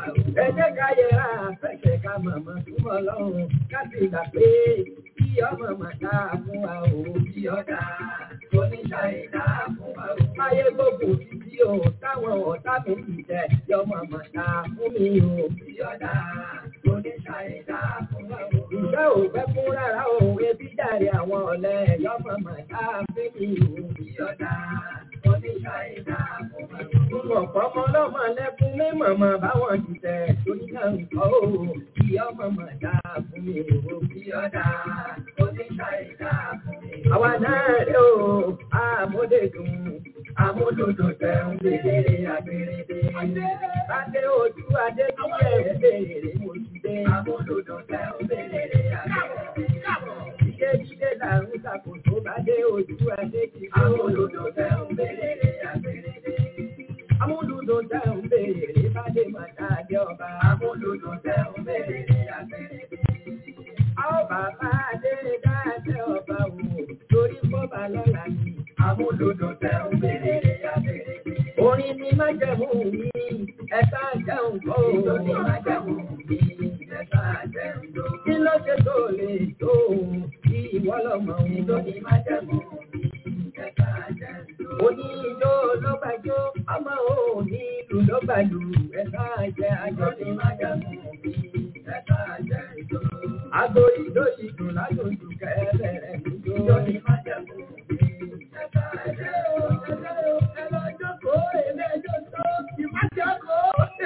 Ẹ jẹ́ ká yẹra àfẹ́kẹ̀ ká màmá túmọ̀ lọ́rùn ká sì gbà pé kí ọmọ màtá fún wa ò bí ọ̀dà oníṣàìdá fún wa ò. Ayé gbogbo títí o táwọn ọ̀tá mi ti tẹ̀ yọmọ màtá fún mi ò bí ọ̀dà oníṣàìdá fún wa ò. Ìfẹ́ ò fẹ́ fún rárá o ebi dàrí àwọn ọ̀lẹ́ yọmọ màtá fún mi ò bí ọ̀dà oníṣàìdá fún wa ò. Mo mọ̀ pọ́nmọ́ lọ́mọ lẹ́kún ní màmá báwọn ti tẹ̀ torí náà ń kọ́ o kí ọmọ màtá fún mi ò bí ọ̀dà oníṣàìdá fún mi. Àwa náà rẹ̀ o, àmúdèdùn, àmúdòdò tẹ̀ ń bèrè àbèrèdè. Adé ojú adé tí ẹ̀ bèrè mo ti dé. Àmúdòdò tẹ̀ ń bèrè àbèrèdè. Jíde jíde làrún ṣàkóso bá dé ojú adé tí àmúdòdò tẹ̀ ń bèrè àbèrèdè. Amúlùdùn tẹ̀ ń bèrè bá dé màtá dé ọba. Amúlùdùn tẹ̀ ń bèrè àbèrèdè. Àwọn bàbá adé dáadé ọba wò torí bọ́ba lọ́la ni. Amúlùdùn tẹ̀ ń bèrè àbèrèdè. Orin ni májẹ̀mú mi, ẹ̀ka jẹun kọ́ o. Ìjọ ni májẹ̀mú mi, ẹ̀ka jẹun tó. Kí ló ṣe tó lè tó o? Kí ìwọ lọ́mọ òun. Ìjọ ni májẹ̀mú mi, ẹ̀ka jẹun tó. Oní ijó ló gbàjó, ọmọ òní ìlú ló gbàlù, ẹ̀ka jẹ àjọ ni májẹ̀mú mi, ẹ̀ka jẹun tó. Àgbo ìjó ìdùn ládùúgbò kẹ́lẹ́rẹ́ ìjó. Ìjọ ni májẹ̀mú mi, ẹ̀ka jẹun tó. Ẹ lọ jókòó, èmi ẹjọ́ tó, ìmájọ́kòó.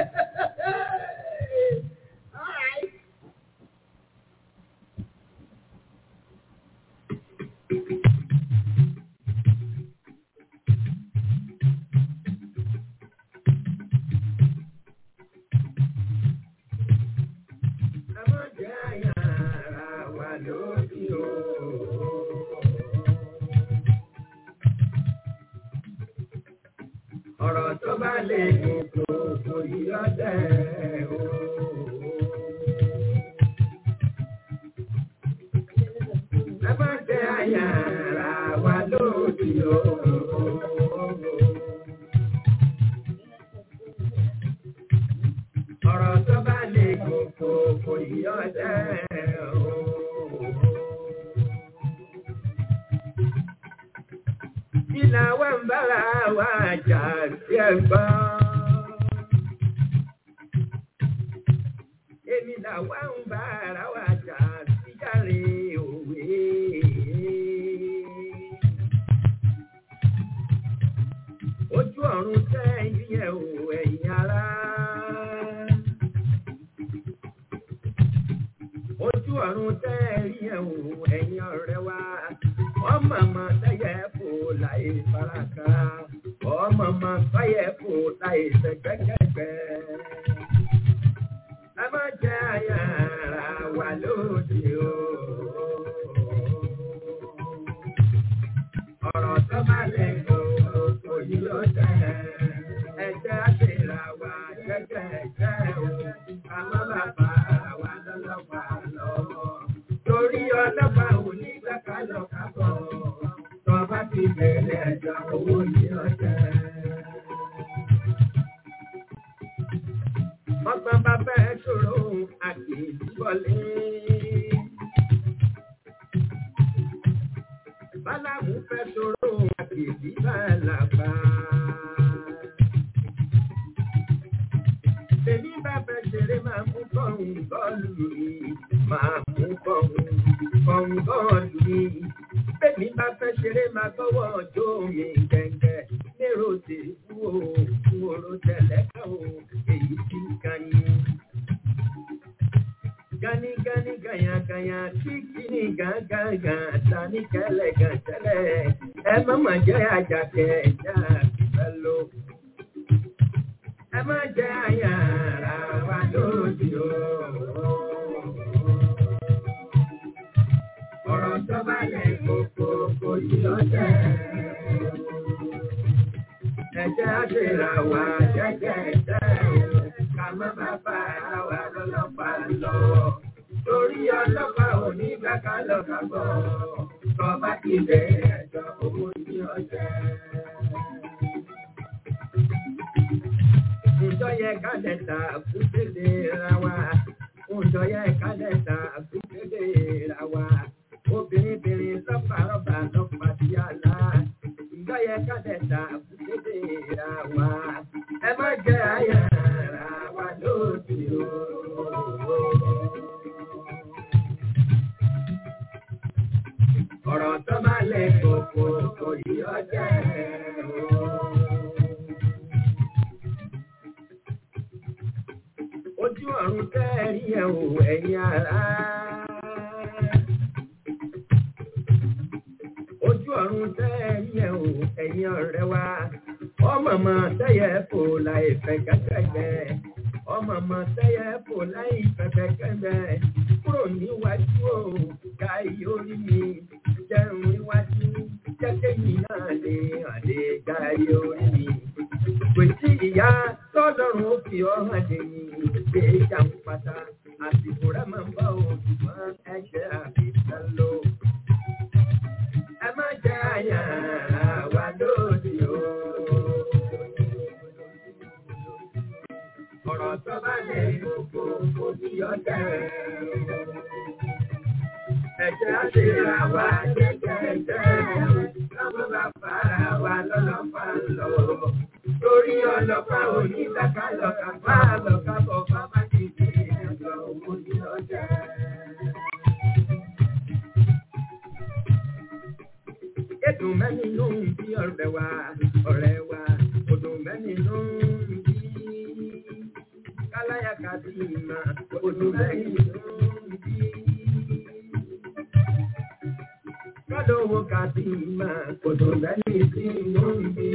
All right. Ẹ má jẹ́ àyà ara wa lódì o. Ọ̀rọ̀ tó bá lè kókó kò yí ọ̀dẹ̀ o. Ẹ má jẹ́ àyà ara wa lódì o. Ọ̀rọ̀ tó bá lè kókó kò yí ọ̀dẹ̀ o. Ìlà wa ń bára wa jà sí ẹ̀gbọ́n. Èmi là wá ń bára wa jà sí jàre òwe. Ojú ọ̀run tẹ́ yíyẹ o ẹ̀yin ará. Ojú ọ̀run tẹ́ yíyẹ o ẹ̀yin ọ̀rẹ́ wa. Ọmọ ọmọ tẹ́yẹ fò láì faraka. Ọmọ ọmọ tẹ́yẹ fò láì sẹ́gbẹ́kẹ́gbẹ́. Ẹ má jẹ́ àyà ara wa lóde o. Ọ̀rọ̀ tó bá lè kó kò yí ló jẹ́. Ẹ̀jẹ̀ àṣírà wa jẹ́jẹ́ o. Ká má bà bá wa lọ́lọ́pàá lọ́wọ́. Torí ọlọ́pàá ò ní gbẹ́ká lọ kábọ̀. Tọ́ bá ti bẹ̀rẹ̀ ẹ̀jọ̀ owó yí ló jẹ́. Ọgbọ́n bàbá ẹ ṣòro àkèjì wọlé. Bálámù fẹ́ ṣòro àkèjì bàlàbà. Tèmi bá fẹ́ ṣeré máa mú kọ́hún bọ́ọ̀lù mi. Máa mú kọ́hún kọ́hún bọ́ọ̀lù mi. Tèmi bá fẹ́ ṣeré máa gbọ́wọ́ ọjọ́ mi gẹ́gẹ́. Lérò tèkú o, fún oró tẹ̀lẹ́kà o, èyí tí kan yín. Gani gani gaya gaya títí ní gàgàgà tani kẹlẹ gàtẹlẹ ẹ má má jẹ àjàkẹ ẹjà fífẹ lò. Ẹ má jẹ àyà ara wa lódì o. Ọ̀rọ̀ tó bá lè kókó kò yí ọjẹ́. Ẹ̀jẹ̀ àṣírà wa jẹ́jẹ́ ẹ̀jẹ̀ o. Ká má bá bá ara wa lọ́lọ́pàá lọ. Torí ọlọ́pàá ò ní gbàgbà lọ́kà bọ̀. Tọ́ba ti bẹ̀rẹ̀ ẹ̀jọ̀ owó ní ọjẹ́. Ìjọ yẹ ká lẹ́ta kúndélé ra wa. Ǹjọ́ yẹ ká lẹ́ta kúndélé ra wa. Obìnrin lọ́pàá lọ́pàá sí àlá. Ǹjọ́ yẹ ká lẹ́ta kúndélé ra wa. Ẹ má jẹ́ àyà ra wa lóde o. Ọ̀rọ̀ tó bá lẹ̀ kókó kò yí ọjà ẹ̀ o. Ojú ọ̀run tẹ́ẹ̀rí ẹ̀ o ẹ̀yin ará. Ojú ọ̀run tẹ́ẹ̀rí ẹ̀ o ẹ̀yin ọ̀rẹ́ wa. Ọmọ ọmọ tẹ́yẹ fò láì fẹ́ kẹ́kẹ́gbẹ́. Ọmọ ọmọ tẹ́yẹ fò láì fẹ́ kẹ́kẹ́gbẹ́. Kúrò níwájú o, ká ìyórí mi. Jẹun níwájú, jẹ́kẹ́ yìí náà lè hàn lè ká ìyórí mi. Kò sí ìyá tọ́lọ́run ó fi ọ̀hún dè ní ìgbé jàǹpátá. Àsìkò rẹ̀ máa ń bá òṣùwọ̀n ẹ̀jẹ̀ àbíkán lò. Ẹ má jẹ́ àyà wa lóde o. Ọ̀rọ̀ tó bá lè gbogbo kò ní ọ̀tẹ̀. Ẹ̀jẹ̀ á ṣe ra wa jẹ́jẹ́jẹ́. Káwọn bá fara wa lọ́lọ́pàá lọ. Torí ọlọ́pàá onídàká lọ́ka bá lọ́ka bọ̀ bá má ti di ẹ̀jọ̀ owó ní ọjà. Èdùn mẹ́ni ló ń bí ọ̀rẹ́ wa, ọ̀rẹ́ wa, òdùn mẹ́ni ló ń bí. Káláyà kàbí ìmọ̀, òdùn mẹ́ni ló ń bí. Kálówó kàbí ìmọ̀, òdùn mẹ́ni tí ló ń bí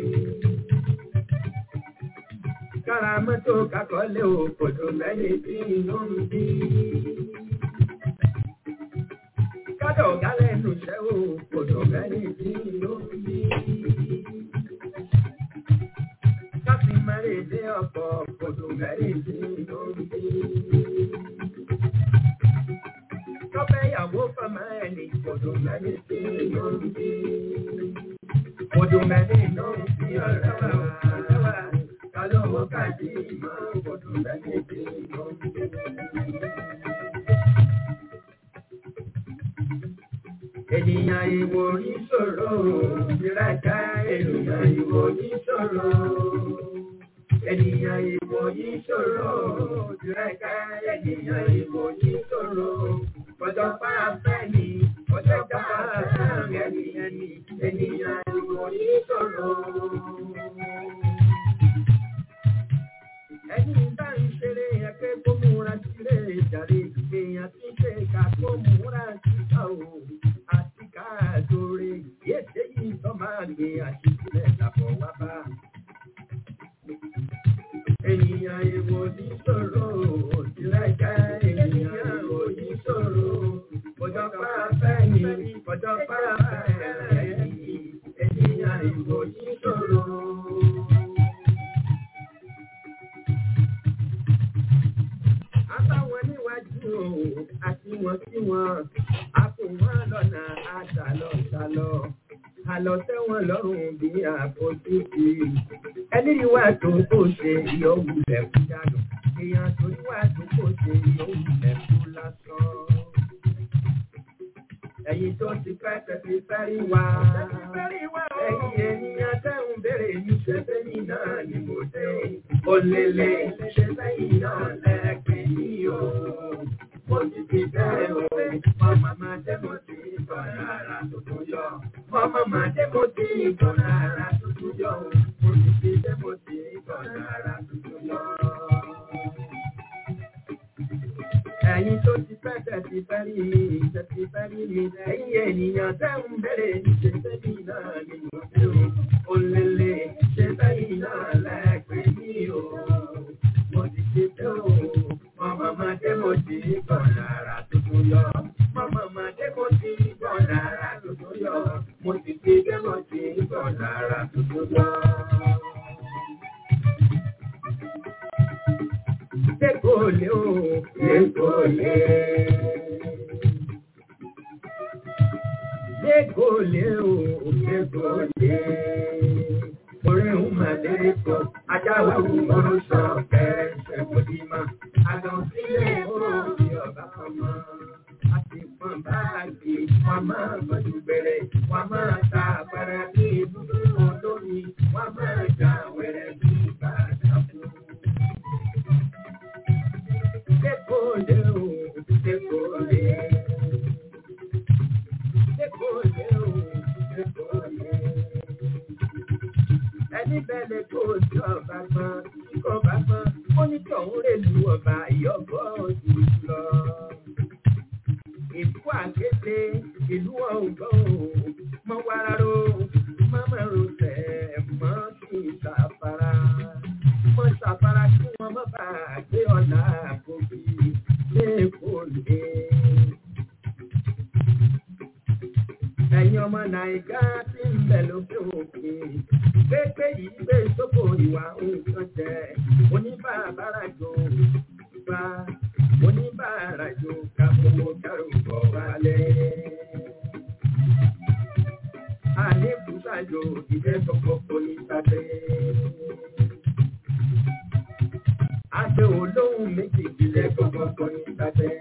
kára mọ́tò kakọ́lé òkòtò mẹ́lẹ̀ tí inú ń bí. Kádọ̀ gálẹ̀ nù ṣẹ́ òkòtò mẹ́lẹ̀ tí inú ń bí. Káfí mẹ́lẹ̀ dé ọkọ̀ òkòtò mẹ́lẹ̀ tí inú ń bí. Tọ́pẹ́ ìyàwó fọmọ ẹni òkòtò mẹ́lẹ̀ tí inú ń bí. Òkòtò mẹ́lẹ̀ inú ń bí ọ̀rẹ́ wa lọ́wọ́ káàdì ìmọ̀ ọdún lẹ́yìn tí ó ń gbé. Ènìyàn ìwò ní ṣòro, ìrajà ènìyàn ìwò ní ṣòro. Ènìyàn ìwò ní ṣòro, ìrajà ènìyàn ìwò ní ṣòro. Ọjọ́ pàápẹ́ ni, ọjọ́ pàápẹ́ ènìyàn ni, ènìyàn ìwò ní ṣòro. ẹni bá ń ṣeré ẹgbẹ́ kó múra sílé ìjàre èèyàn tí ń ṣe ká kó múra síta o àti ká àdóre yéèṣe yìí tó máa gbé àṣìṣe dàpọ̀ wá bá. ènìyàn èwo ní sọ̀rọ̀ òsínlẹ̀ká ènìyàn èwo ní sọ̀rọ̀ ọjọ́ pàápẹ́ ni ọjọ́ pàápẹ́ ni ènìyàn èwo ní sọ̀rọ̀. àbáwọn níwájú o àti wọn sí wọn a kò wọn lọ́nà àṣàlọ ṣàlọ àlọ tẹ́wọ̀n lọ́rùn bí àfojú sí ẹni ìwà tó kò ṣe ìyọwù lẹkú dànù èèyàn tó níwà tó kò ṣe ìyọwù lẹkú lásán. Ẹ̀yin tó ti fẹ́ tẹ̀sí fẹ́rí wá. Ẹ̀yin ènìyàn tẹ́hùn béèrè ní ṣe sẹ́yìn náà ni mo dé. Olèlè ṣe sẹ́yìn náà lẹ́ẹ̀kẹ́ yìí o. Mo ti fi bẹ́ẹ̀ o. Màmá máa dé mo ti ìtọ́nà ara tuntun yọ. Màmá máa dé mo ti ìtọ́nà ara tuntun yọ. Mo ti fi dé mo ti ìtọ́nà ara tuntun yọ. Ẹ̀yin tó ti fẹ́ tẹ̀sí fẹ́rí mi, tẹ̀sí fẹ́rí mi. Ẹ̀yin ènìyàn tẹ́ ń bẹ̀rẹ̀ ní ṣe sẹ́yìn náà ni mo dé o. Olèlè ṣe sẹ́yìn náà lẹ́ẹ̀pẹ́ mi o. Mo ti ṣe tẹ́ o. Màmá máa dé mo ti gbọ̀nà ara tuntun yọ. Màmá máa dé mo ti gbọ̀nà ara tuntun yọ. Mo ti ṣe dé mo ti gbọ̀nà ara tuntun yọ. Lekole o, lekole. Lekole o, lekole. Orí ń mà lérèkó, ajáwé òwúrò sọ kẹrẹ ṣẹ̀kọ́ dì mọ́. Àgàn sílẹ̀ kúrò bí ọba kan mọ́. A ti pọ̀n báàgì, wọ́n máa gbọ́dọ̀ bẹ̀rẹ̀, wọ́n máa ta àpárá bí ibùdó olómi, wọ́n máa jà wẹ̀rẹ̀ bí bàtà fún. Dékòdé o, dékòdé. Dékòdé o, dékòdé. Ẹni bẹ̀rẹ̀ kó o tí ọba gbọ́n, tí kò bá gbọ́n, ó ní kí òun rè lu ọba ìyọ́gbọ́ òjò lọ. Ìlú àkété, ìlú ọ̀gbọ́n o, mọ wàrà mọ́mọ́ rosẹ̀, mọ́ sí ìsàfàrà. Mọ́ sàfàrà kí wọ́n má bàa gbé ọ̀nà àkókò lẹ́kọ̀ọ́lé. Ẹ̀yin ọmọ Nàìjíríà ti ń bẹ̀ lókè òkè. Pépé yìí gbé sóko ìwà nǹkan jẹ. Oníbàárà jò bá oníbàárà jò kàfowó kẹrù bọ̀ wálé. Àlékún ṣàjò ìjẹ́ kọ̀kọ́ ní sábẹ́. Àṣẹ olóhùn méjì ìjẹ́ kọ̀kọ́ ní sábẹ́.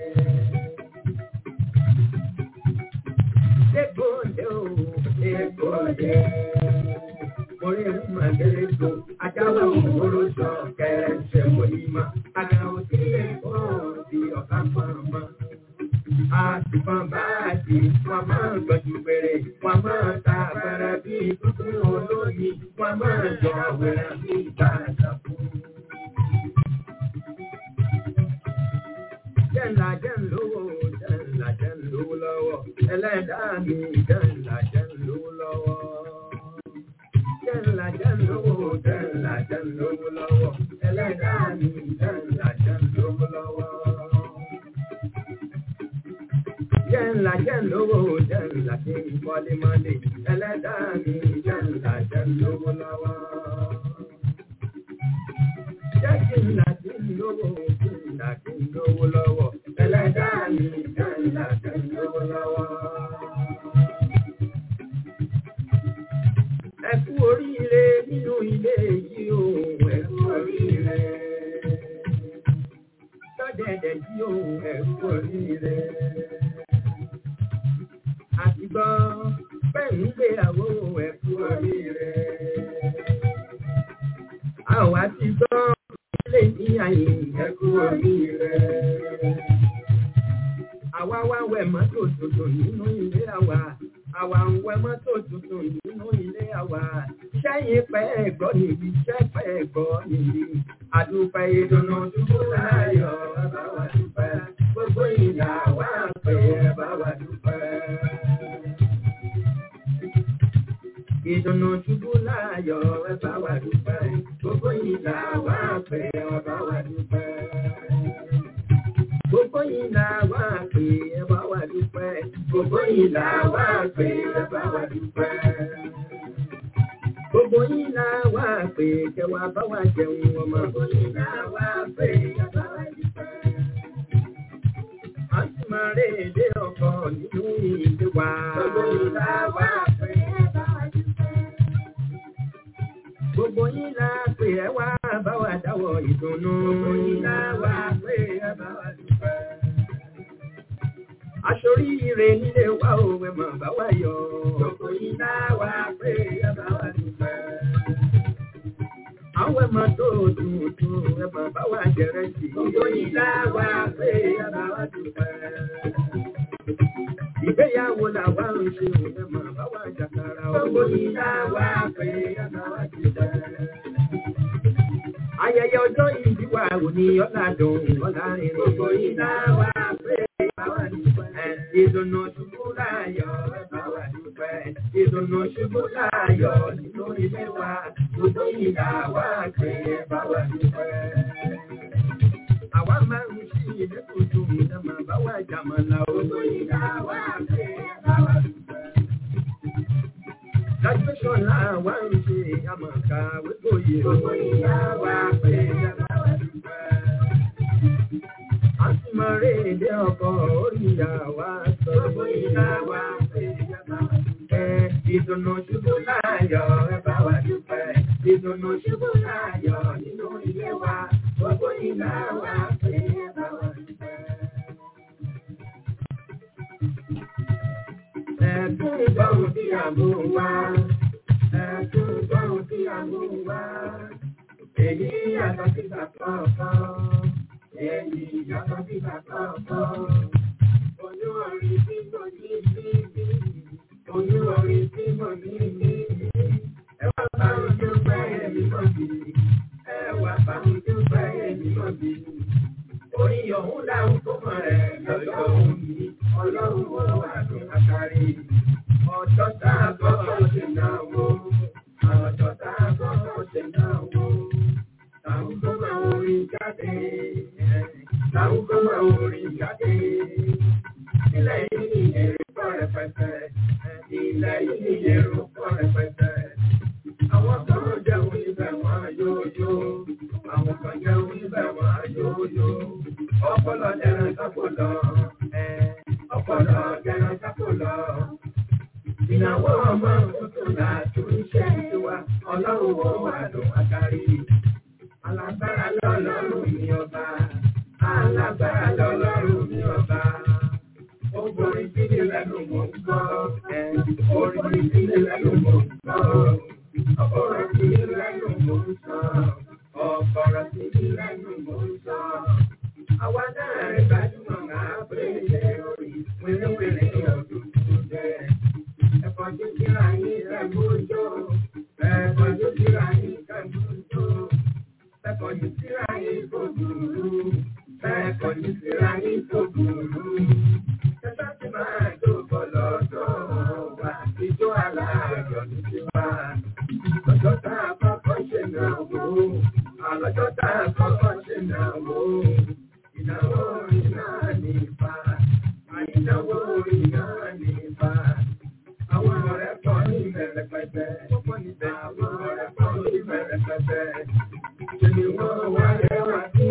Dégòdè o, dégòdè. Orí ń mà gẹ́lẹ́ tó, ajáwé òwúrò sọ kẹrẹsẹ̀ wòlímà. Àgbà òsì lè kó di ọ̀ká pọ̀nmọ́. Àtìpọ̀n báàdì, wọ́n máa ń gbọ́jú bẹ̀rẹ̀, wọ́n máa ń ta àgbàrá bí kúkú olóyè, wọ́n máa ń jọ àwẹ̀rẹ̀ bí ìbárajà fún. Jẹ́nla jẹ́ ń lówó, jẹ́nla jẹ́ ń lówó lọ́wọ́, ẹlẹ́dàá mi jẹ́nla jẹ́ ń lówó lọ́wọ́. Jẹ́nla jẹ́ ń lówó, jẹ́nla jẹ́ ń lówó lọ́wọ́, ẹlẹ́dàá mi jẹ́nla jẹ́ ń lówó lọ́wọ́. Jẹ́nla jẹ́ ń lówó, jẹ́nla kí n kọ́lé mọ́lé, ẹlẹ́dàá mi jẹ́nla jẹ́ ń lówó lọ́wọ́. Jẹ́ kí n là kí n lówó, kí n là kí n lówó lọ́wọ́, ẹlẹ́dàá mi jẹ́nla jẹ́ ń lówó lọ́wọ́. Ẹ kú oríire nínú ilé yìí o, ẹ kú oríire. Sọ́dẹ̀dẹ̀ yìí o, ẹ kú oríire. Àti gbọ́ bẹ́ẹ̀ ń gbéyàwó ẹ kú oríire. Àwa ti gbọ́ ilé ní àyè ẹ kú oríire. Àwa wá wẹ̀ mọ́tò tuntun nínú ilé àwa. Àwa ń wẹ̀ mọ́tò tuntun nínú ilé àwa. Sẹ́yìn pẹ́ ẹ̀gbọ́ nìyí, sẹ́ pẹ́ ẹ̀gbọ́ nìyí. Àdúpẹ́ ìdùnnú dúró láyọ̀ ẹ bá wa dúpẹ́. Gbogbo ìyá wa pé ẹ bá wa dúpẹ́. Ìdùnnú ṣubú láyọ̀ ẹ bá wa dúpẹ́. Gbogbo ìlà wá pé ẹ bá wa dúpẹ́. Gbogbo ìlà wá pé ẹ bá wa dúpẹ́. Gbogbo ìlà wá pé ẹ bá wa dúpẹ́. Gbogbo ìlà wá pé kẹ wá bá wa jẹun ọmọ. Gbogbo ìlà wá pé ẹ bá wa dúpẹ́. A sì máa rí èdè ọkọ̀ nínú ìdí wa. Gbogbo ìlà wá pé ẹ bá wa dúpẹ́. Gbogbo yín la pè ẹ wá bá wa dáwọ́ ìdùnnú. Gbogbo yín la wá pè ẹ bá wa dúpẹ́. Aṣorí ire nílé wa ò ẹ mọ̀ bá wa yọ̀. Gbogbo yín la wá pè ẹ bá wa dúpẹ́. Àwọn ẹ̀mọ́ tó tuntun ẹ mọ̀ bá wa jẹrẹ sí. Gbogbo yín la wá pè ẹ bá wa dúpẹ́. Ìgbéyàwó làwa ń ṣe òun ẹ mọ̀ bá wa jàkàrà. Gbogbo yín la wá pè ẹ bá wa dúpẹ́. Ayẹyẹ ọjọ́ ìbí wa ò ní ọ̀là dùn ọ̀là rìn. Gbogbo yín la wá pè ẹ bá wa dúpẹ́. Ìdùnnú ṣubú láyọ̀ ẹ bá wa dúpẹ́. Ìdùnnú ṣubú láyọ̀ nínú ilé wa. Gbogbo yín la wá pè ẹ bá wa dúpẹ́. Àwa máa ń ṣí ilé tuntun ẹ máa bá wa jàmọ̀lá. Gbogbo yín la wá pè ẹ bá wa dúpẹ́. Graduation làwa ń ṣe àmọ̀ká wípòye. Gbogbo yín la wá pè ẹ bá wa dúpẹ́. A sì máa rí èdè ọkọ̀ orí àwa sọ. Gbogbo yín la wá pè ẹ bá wa dúpẹ́. Ìdùnnú ṣubú láyọ̀ ẹ bá wa dúpẹ́. Ìdùnnú ṣubú láyọ̀ nínú ilé wa, gbogbo ìgbà wa pé ẹ bá wa dúpẹ́. Ẹ̀dùn ìgbọ̀hún tí a mú wá, ẹ̀dùn ìgbọ̀hún tí a mú wá. Èyí yàtọ̀ síta kọ̀ọ̀kan, èyí yàtọ̀ síta kọ̀ọ̀kan. Olúwọ̀rí tí mo ní bí bí, olúwọ̀rí tí mo ní bí bí. Ẹ wá bá mi dúpẹ́ èmi mọ̀ bí, ẹ wá bá mi dúpẹ́ èmi mọ̀ bí. Orí ọ̀hún dáhùn tó mọ̀ rẹ̀ lọ́jọ́ òun yìí, ọlọ́run wo wà ní àkàrí. Ọjọ́ tá a gbọ́dọ̀ ṣe náà wò, ọjọ́ tá a gbọ́dọ̀ ṣe náà wò. Táwọn tó máa ń orin jáde, táwọn tó máa ń orin jáde. Ilẹ̀ yìí ni èrè pọ̀ rẹpẹtẹ, ilẹ̀ yìí ni èrò pọ̀ rẹpẹtẹ. Àwọn kan jẹun níbẹ̀ wọ́n yóò yó, àwọn kan jẹun níbẹ̀ wọ́n yóò yó. Ọpọlọ jẹran sápòlọ, ọpọlọ jẹran sápòlọ. Ìnáwó ọmọ tuntun làtún ṣe tiwa, ọlọ́run wo wà ló wá kárí. Alágbára lọ́lọ́run ní ọba, alágbára lọ́lọ́run ní ọba. Orin tí ní lẹ́nu mò ń gbọ́, orin tí ní lẹ́nu mò ń gbọ́. Ọ̀pọ̀rọ̀ tí ní lẹ́nu mò ń sọ, ọ̀pọ̀rọ̀ tí ní lẹ́nu mò ń sọ. Àwa náà rí gbajúmọ̀ máa pè é orí wéré-wéré ọdún tó jẹ́. Ẹ̀fọ́ tó kíra yín lẹ́gbọ́jọ́, ẹ̀fọ́ tó kíra yín lẹ́gbọ́jọ́. Ẹ̀fọ́ tó kíra yín kò dùrú, ẹ̀fọ́ tó kíra yín kò dùrú. Ẹ̀fọ́ tó máa jókòó lọ́dọ̀ wa, ìjọ aláàjọ ní tiwa. Lọ́jọ́ tá a kọ́kọ́ ṣe náà wò, àlọ́jọ́ tá a kọ́kọ́ ṣe náà wò. Ìnáwó orin náà ní ipa, ìnáwó orin náà ní ipa. Àwọn ọ̀rẹ́ pọ̀ ní ìbẹ̀rẹ̀ pẹ̀pẹ̀, àwọn ọ̀rẹ́ pọ̀ ní ìbẹ̀rẹ̀ pẹ̀pẹ̀. Ṣé ni wọ́n wá yẹ wá sí?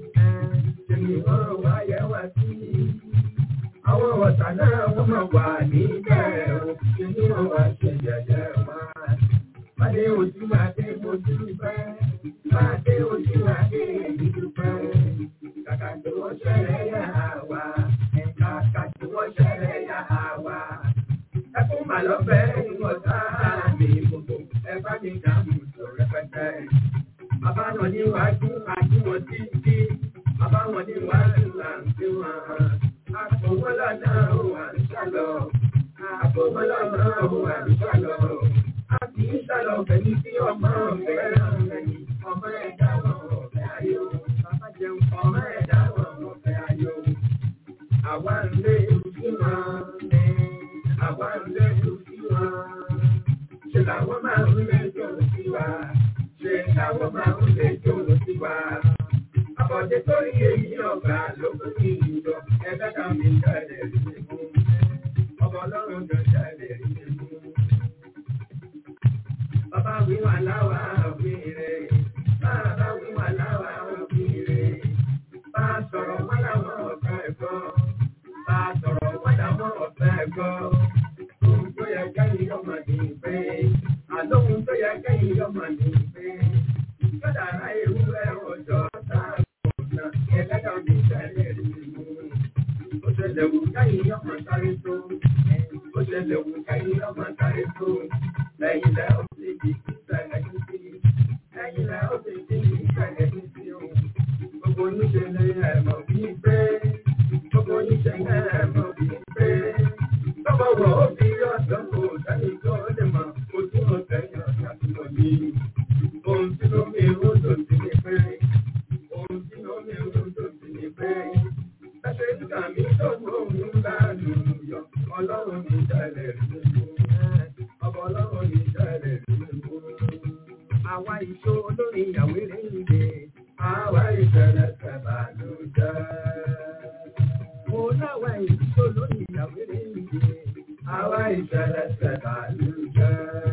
Ṣé ni wọ́n wá yẹ wá sí? Àwọn ọ̀tá náà wọ́n máa wà níbẹ̀ o, ṣé ni wọ́n wá ṣe jẹjẹ wá? Bàdé ojú Adé mojú pẹ́, bàdé ojú Adé èyí dúpẹ́. Kàkà tí wọ́n ṣẹlẹ̀ yà wá, kàkà tí wọ́n ṣẹlẹ̀ yà wá. Ẹkún mà lọ́fẹ̀ ìwọ̀n sáà mi gbogbo, ẹ bá mi dààmú tó rẹpẹtẹ. Bàbá wọn níwájú àti wọn títí, bàbá wọn níwájú àti wọn. Àpò wọn lọ́nà òun à ń sálọ, àpò wọn lọ́nà òun à ń sálọ. A kì í sálọ pẹ̀lú tí ọmọ fẹ́ràn ẹni, ọmọ ẹ̀dá wọn ọ̀fẹ́ ayọ̀. Bàbá jẹun ọmọ ẹ̀dá wọn ọ̀fẹ́ ayọ̀. Àwa ń lé sí wọn, àwa ń lé sí wọn. Ṣé làwọn máa ń lé jọ sí wa? Ṣé làwọn máa ń lé jọ sí wa? Àbọ̀dé tó rí èyí ọ̀gá ló kú kí ìjọ ẹgbẹ́ kan mi jáde rí mi mú. Ọmọ ọlọ́run jọ jáde rí mi mú. Bàbá wí wà láwà òfin rẹ̀. Bàbá wí wà láwà òfin rẹ̀. Bá a sọ̀rọ̀ wọ́n láwọn ọ̀gá ẹ̀kọ́. Bá a sọ̀rọ̀ wọ́n láwọn ọ̀gá ẹ̀kọ́. Ohun tó yẹ kẹ́yìn ọmọ ní pé. Àlóhun tó yẹ kẹ́yìn ọmọ ní pé. Kọ́dà ara ewúrẹ́ ọjọ́ tá a kò ná. Ẹlẹ́dàá mi ṣẹlẹ̀ rí mi mú. Ó ṣẹlẹ̀ wù kẹ́yìn ọmọ sáré tó. Ó ṣẹlẹ̀ wù kẹ́yìn ọmọ sáré tó. Lẹ́yìn lẹ́ ó sì di ìṣẹ̀lẹ̀ ní sí. Lẹ́yìn lẹ́ ó sì di ìṣẹ̀lẹ̀ ní sí o. Gbogbo oníṣe lè ẹ̀mọ̀ bí pé. Gbogbo oníṣe lè ẹ̀mọ̀ bí pé. Tọ́mọ wọ̀ ó fi ọ̀dọ́ kò sẹ́ni tó lè mọ̀. Ojú mo tẹ̀yìn ọ̀sán tí mo ní. Ohun tí ló mi rú tó ti ní pé. Ohun tí ló mi rú tó ti ní pé. Ẹsẹ̀ nígbà mi tó gbóhùn ńlá lù yọ. Ọlọ́run mi tẹ̀lé rí mi. Ọba ọlọ́run mi tẹ̀lé rí mi. Àwa ìṣó olórí ìyàwó rẹ̀ ń gbé. Àwa ìṣẹ̀lẹ̀ sẹ̀bà ló jẹ́. Mo láwa ìṣó olórí ìyàwó rẹ̀ ń gbé. Àwa ìṣẹ̀lẹ̀ sẹ̀bà ló jẹ́.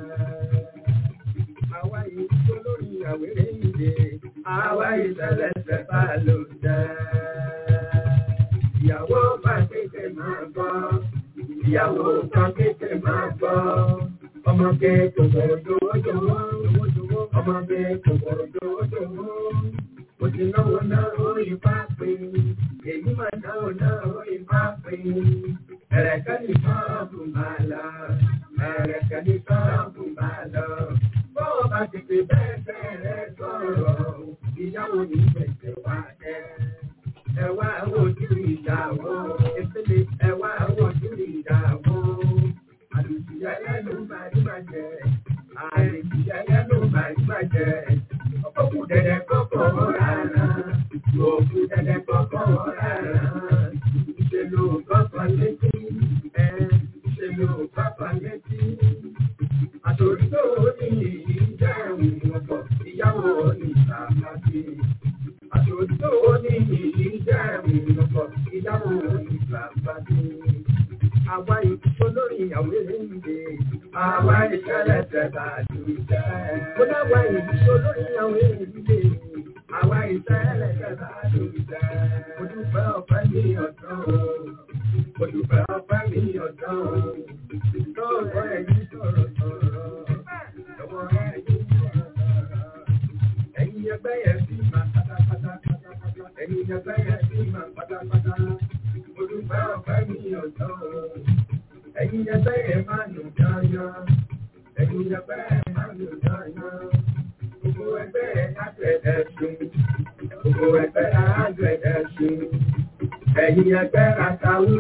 Àwa ìṣó olórí ìyàwó rẹ̀ ń gbé. Àwa ìṣẹ̀lẹ̀ sẹ̀bà ló jẹ́. Ìyàwó bá kéde máa gbọ́. Ìyàwó bá kéde máa gbọ́. Ọmọ kéèkó jòwó jòwó. ọmọ bẹ kòkòrò dòdòwò. Mo ti náwó náà orí pápé, èyí máa náwó náà orí pápé. Ẹ̀rẹ̀kẹ́ ní sọ́ọ̀bù máa lọ, ẹ̀rẹ̀kẹ́ ní sọ́ọ̀bù máa lọ. Bọ́ọ̀ bá ti pè bẹ́ẹ̀ bẹ́ẹ̀ rẹ̀ sọ̀rọ̀, ìyàwó ní ìgbésẹ̀ wá jẹ́. Ẹ wá wojú ìyàwó, ìpele ẹ wá wojú ìyàwó. Àlùfíà lẹ́nu bàjẹ́, àlùfíà lẹ́nu bàjẹ́. Òkú dẹ̀dẹ̀ kọ́kọ́ rárá, òkú dẹ̀dẹ̀ kọ́kọ́ rárá. Ṣé ló kọ́kọ́ létí? Ẹ ṣe ló kọ́kọ́ létí? Àtòrí tó ní ìyí jẹ́ ìwọ̀pọ̀, ìyàwó ní ìsàmàtì. Àtòrí tó ní ìyí jẹ́ ìwọ̀pọ̀, ìyàwó ní ìsàmàtì. Àwa ìkúṣọ́ lórí ìyàwó eléyìí. Àwa ìṣẹ̀lẹ̀ tẹ̀lá ju ìṣẹ́. Mo dáwà ìkúṣọ́ lórí ìyàwó eléyìí. Àwa ìṣẹ̀lẹ̀ tẹ̀lá ju ìṣẹ́. Mo dúpẹ́ ọ̀pẹ́ ní ọ̀dọ́ o. Mo dúpẹ́ ọ̀pẹ́ ní ọ̀dọ́ o. Lọ́wọ́ ẹ̀yìn sọ̀rọ̀ sọ̀rọ̀. Lọ́wọ́ ẹ̀yìn sọ̀rọ̀ sọ̀rọ̀. Ẹ̀yin ẹgbẹ́ yẹn sì máa pátápátá. Ẹ̀yin ẹgbẹ́ yẹn sì máa pátápátá. Mo dúpẹ́ ọ̀pẹ́ ní ọ̀dọ́ o. Ẹ̀yin ẹgbẹ́ yẹn máa nù dáadáa. Ẹ̀yin ẹgbẹ́ yẹn máa nù dáadáa. Gbogbo ẹgbẹ́ yẹn lágbẹ̀dẹ̀ sùn. Gbogbo ẹgbẹ́ lágbẹ̀dẹ̀ sùn. Ẹ̀yin ẹgbẹ́ ràtàwù.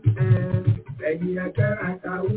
Ẹ̀yin ẹgbẹ́ ràtàwù.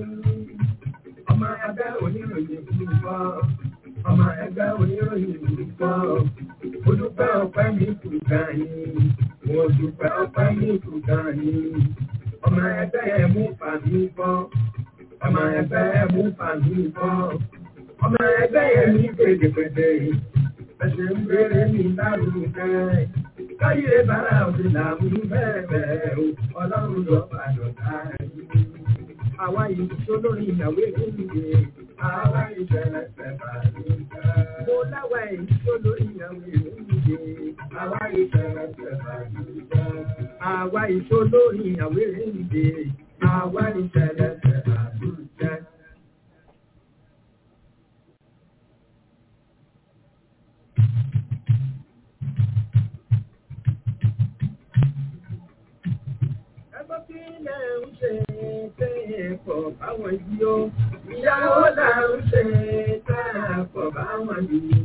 Ọmọ ẹgbẹ́ oníròyìn fún fọ́. Ọmọ ẹgbẹ́ oníròyìn fún fọ́. Mo dúpẹ́ ọpẹ́ mi kù gan ni. Mo dúpẹ́ ọpẹ́ mi kù gan ni. Ọmọ ẹgbẹ́ ẹ mú fàmí fọ́. Ọmọ ẹgbẹ́ ẹ mú fàmí fọ́. Ọmọ ẹgbẹ́ ẹ ní pèdèpèdè. Ẹsẹ̀ ń bèrè ní lárugẹ. Káyé bára òde làwọn bẹ́ẹ̀ bẹ́ẹ̀ o. Ọlọ́run lọ bàdàn káyé. Àwa yìí tó lórí ìyàwó ìdíje. Àwa ìṣẹ̀lẹ̀ ṣẹ̀fà ló ń ká. Mo láwa èyí tó lórí ìyàwó ìdíje. Àwa ìṣẹ̀lẹ̀ ṣẹ̀fà ló ń ká. Àwa ìṣó lórí ìyàwó ìdíje. Àwa ìṣẹ̀lẹ̀ ṣẹ̀fà ló ń ká. Ẹgbẹ́ kí lẹ̀ ń ṣe tẹ́ pọ̀ báwọn yìí ó. Ìyàwó là ń ṣe tẹ́ pọ̀ báwọn yìí.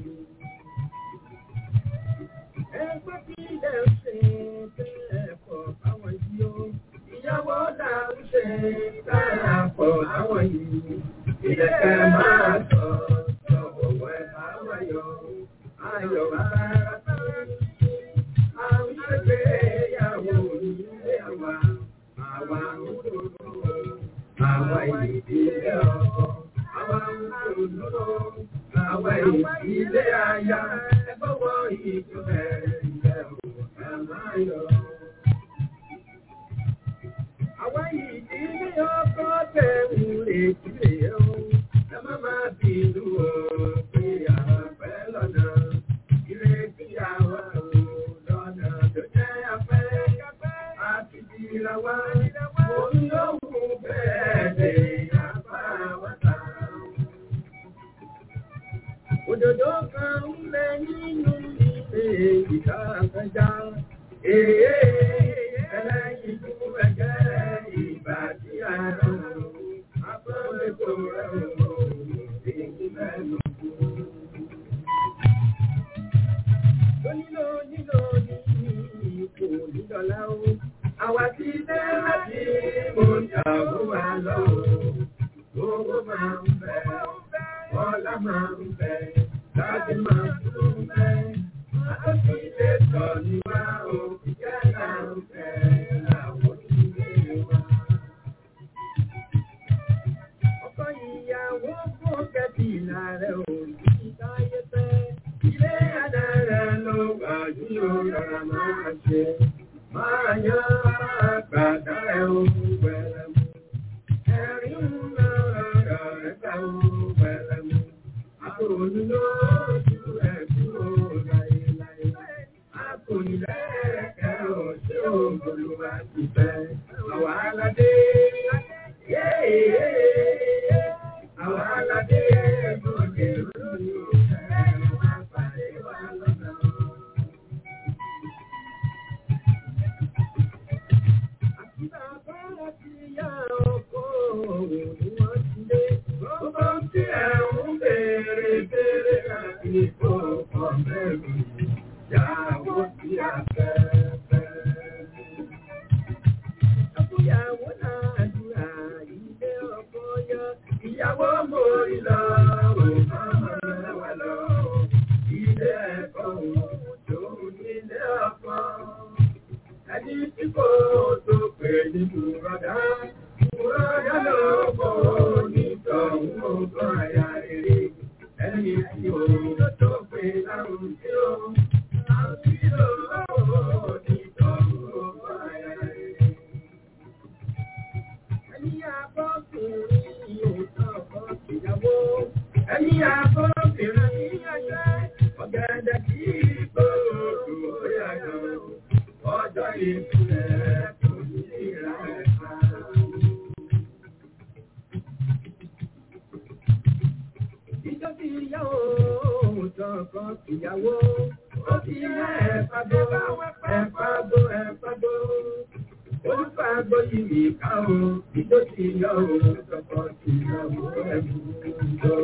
Ẹgbẹ́ kí lẹ̀ ń ṣe tẹ́ pọ̀ báwọn yìí ó. Ìyàwó là ń ṣe tẹ́ pọ̀ báwọn yìí. Ìdẹ̀kẹ́ máa sọ sọ̀wọ́ ẹ̀ báwọn yọ. Ayọ̀ bá rà àwọn ìgbéyàwó ilé wa, àwa òdòdó, àwa ìdílé ọkọ, àwa òdòdó, àwa ìdílé aya, ẹgbọ́wọ́ ìjọba ilẹ̀ òkè máa yọ. Àwa ìdílé ọkọ tẹ̀wù ètí rèé o, ẹ má máa bínú o, pé àwọn fẹ́ lọ́nà, ìrètí àwa o lọ́nà tó jẹ́ afẹ́. Àti ìlà wa, mo ń lóhùn bẹ́ẹ̀ lè apá wáta. Òdòdó kan ń bẹ nínú ilé ìta àfẹ́já. Èé ẹlẹ́yin tó ẹgẹ́ ìgbà tí a rọ̀. Akọ́lẹ́kọ̀ rẹ̀ ò èyí mẹ́nu kú. Onílò nílò ní ipò nídọ̀lá o. Àwa ti dé láti mo yàwó wa lọ. Owó máa ń bẹ, ọlá máa ń bẹ, láti máa tún bẹ. Àtọ́sí ilé sọ ní wá o, ìjẹ́ là ń bẹ láwọn ilé wa. Ọkọ ìyàwó fún kẹ́bí ìlàrẹ̀ òbí táyé fẹ́. Ilé adára ló wà ní ọ̀rọ̀ máa ṣe. Máa yán máa gbàdá ẹ̀ ohun pẹ̀lẹ́ mú. Ẹ̀rín ń lọ ọ̀rọ̀ rẹ̀ ká ohun pẹ̀lẹ́ mú. Àkòrò lójú ẹ̀ kúrò láyéláyé. Àkòrò lẹ́ẹ̀kẹ́ ò ṣé òǹgbòlù wá ti fẹ́. Àwọn aládé. Àwọn aládé ẹ̀gbọ́n lè lóyún. àbọ̀bìnrin ọ̀gẹ̀dẹ̀ kì í gbòòrò bóyá gan ọjọ́ ìkúlẹ̀ kò ní ìrà ẹ̀ka. Ìjọ ti yá o, tọkọ tìyàwó, ó ti yá ẹ̀fàgbó, ẹ̀fàgbó, ẹ̀fàgbó. Olúfàgbó yìí mi ká o, ìjọ ti yá o, tọkọ tìyàwó ẹ̀fù jọ.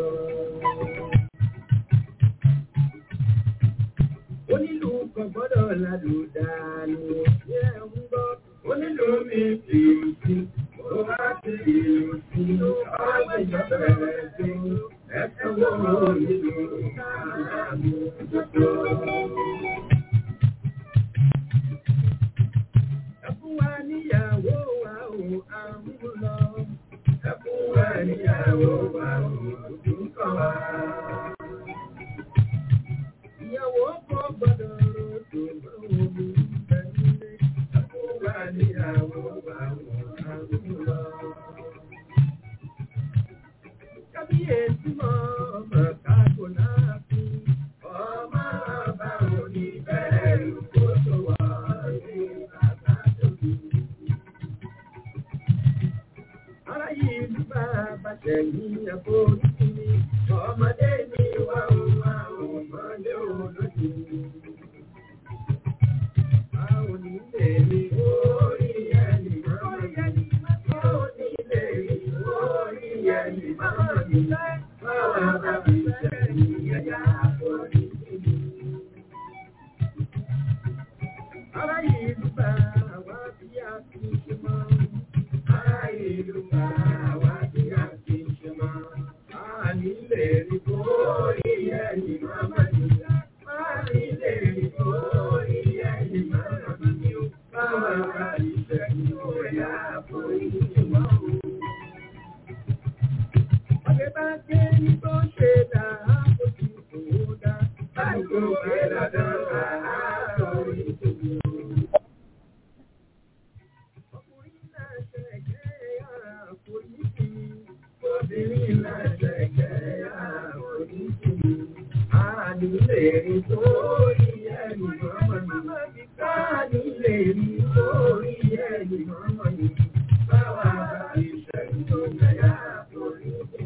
Onílù kan gbọ́dọ̀ lálù dànù, ṣé ẹ ń gbọ́? Onílù mi ti ò sí, ó bá ti ò sí, ọ̀rọ̀ ìjọba rẹ̀ tó. Ẹ̀sán wo nílò àmì òjòjò? Ẹkún wa níyàwó wa ò àmú lọ. Ẹkún wa níyàwó wa ò tún kàn wá. Ìyàwó kò gbọ́dọ̀ ròdò báwo ni bẹ́ẹ̀ nílé. Ẹkún wa níyàwó wa ò àmú lọ. Kábíyèsí mọ́ ọmọ kákò láàfin, ọmọ ọba òní bẹ́ẹ̀rù kó tó wà ní bàbá tóbi. Ará yìí ní bàbá tẹ̀lé àforíjì mi, ọmọdé ní wà ó wà ó mọ́lé olójú. Báwo ni lè rí orí ẹni máa ń yẹni? Báwo ni lè rí orí ẹni máa ń yẹni? Báwo bá fi sẹ́yìn ẹ̀yà àforíjì mi? Ará ìlú bá wá bí a ti ṣe mọ́. Ará ìlú bá wá bí a ti ṣe mọ́. A ní lè rí orí ẹni máa ń yẹni. A ní lè rí orí ẹni máa ń yẹni. Báwo bá fi sẹ́yìn ẹ̀yà àforíjì mọ́? Ọ̀gẹ̀ bá gbé ní tó ṣe dà á kó ti kò dá. Báyìí kò gbé dandan rà á lórí ìdòwò. Ọkùnrin náà ṣẹ̀gẹ́ àforíjì. Obìnrin náà ṣẹ̀gẹ́ àforíjì. A ní lè rí sórí ẹni mọ́mọ́ ni. A ní lè rí sórí ẹni mọ́mọ́ ni. Báwa bá fi ṣẹ́yìn tó jẹ́ àforíjì.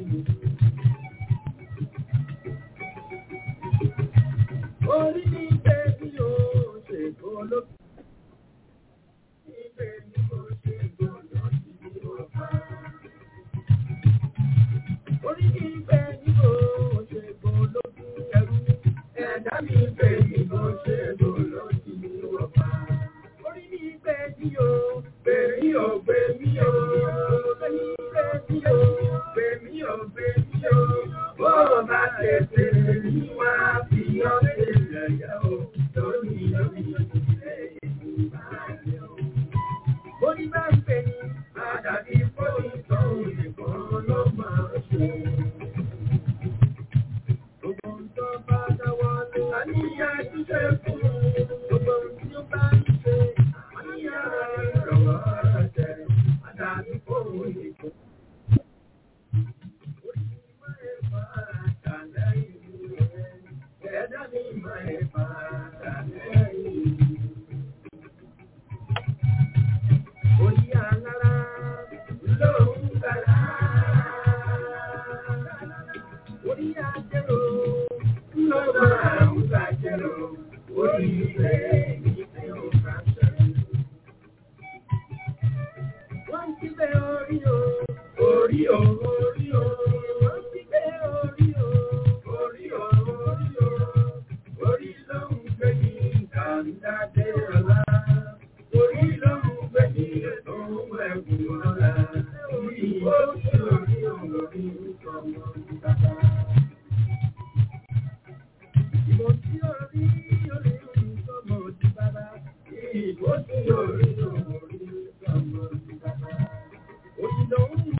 Orí ní ibẹ̀ ni ó ṣe gbọ́lọ́gbọ́. Ibẹ̀ ni ó ṣe gbọ́lọ́ sí ọ̀pá. Orí ní ibẹ̀ ni ó ṣe gbọ́lọ́gbọ́ ẹrú. Ẹ̀dá mi ibẹ̀ ni ó ṣe gbọ́lọ́ sí ọ̀pá. Orí ní ibẹ̀ ni ó gbèmí ò gbèmí ò. Orí ní ibẹ̀ ni ó gbèmí ò gbèmí ò. Bó o bá tètè ní wá fi ọ́ ṣe yẹ̀yẹ́ o. Lórí lórí ilé ìgbà yẹn o. Orí bá ń pè ní àdàbí fóònù tó nìkan ló máa ṣe. Gbogbo ohun tó bá dáwọ́ lé. Àníyàn ṣíṣe fún un. Gbogbo ohun tí ó bá ń ṣe. Àníyàn rẹ̀ lọ́wọ́ rẹ̀. Àdàbí fóònù nìkan. Orí máa ń fa àtàlẹ́yìn rẹ̀. Ẹ̀dá mi máa ń fa àtàlẹ́yìn rẹ̀. Orí alára ló ń gbàlá. Orí ajẹ́rò ló máa ń gbàjẹ́rò. Orí ilẹ̀ ìfẹ́ ò bá ṣẹlẹ̀. Wọ́n ti bẹ orí o. Orí o, orí o. Wọ́n ti bẹ orí o. Orí o, orí o. Orí ló ń gbé ní kàńdádé ọ̀la. Orí ló ń gbé ní ètò ẹ̀kún ọ̀la. Orí ó ṣe orí orí ọmọ bàbá. Ìbò tí orí orí ọmọ ti bàbá. Ìbò tí orí orí ọmọ ti bàbá. Òjì ló ń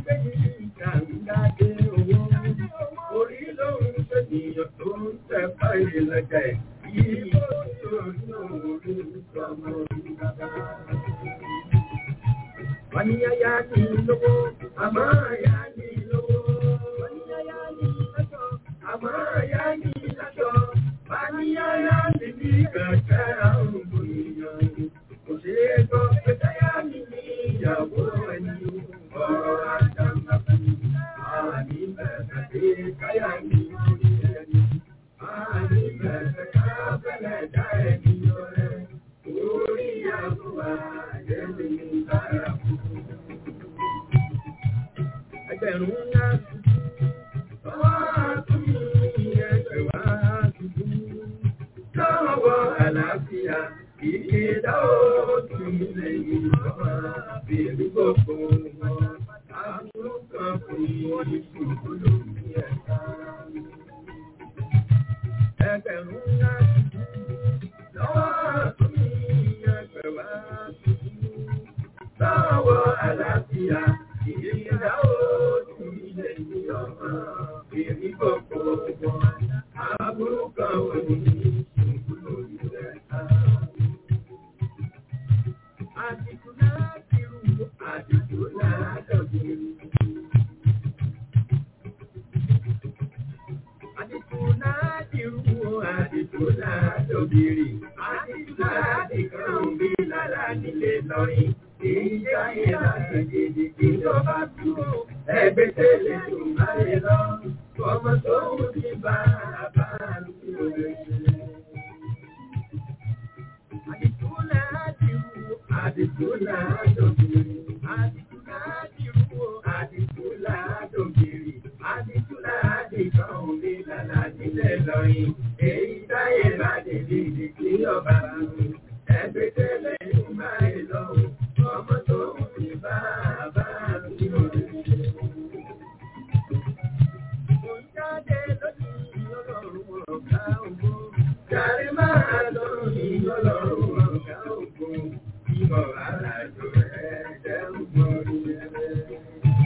káyà ní orí ẹni. Àní bẹ̀rẹ̀ ká fẹ́lẹ̀ dá ẹni ọ̀rẹ́. Orí àbúrò àjẹ́mi ní bára kú. Ẹgbẹ̀rún ńlá tuntun. Ọwọ́ àtúnyí ẹgbẹ̀wá tuntun. Lọ́wọ́ àlàáfíà ìkéda òtún lẹ́yìn ọmọ bèrè gbogbo wọn. Àbúrò kan kò ní ìṣòro lórí ẹ̀ka. Ẹgbẹ̀rún ńlá tuntun. Lọ́wọ́ àtúnyí ẹgbẹ̀wá tuntun. Lọ́wọ́ àlàáfíà ìkéda òtún lẹ́yìn ọmọ bèrè gbogbo wọn. Àbúrò kan kò ní ìṣòro lórí ẹ̀ka. Ẹgbẹ́ tẹ́lẹ̀ tó máa lè lọ, ọmọ tó ń bí bá bá lórí ẹ̀ṣẹ̀. Èyí táyé bá dèdè ìdíkí ọba mi, ẹgbẹ́ tẹ́lẹ̀ yóò máa ń lọ, ọmọ tó ń fi bá bá mi lórí ṣe. Mo ń jáde lónìí ọlọ́run ọ̀gá ògbó. Jàre máa lọ ní ọlọ́run ọ̀gá ògbó. Ìmọ̀ alájọ rẹ̀ jẹ́ ògbórí ẹ̀rẹ́.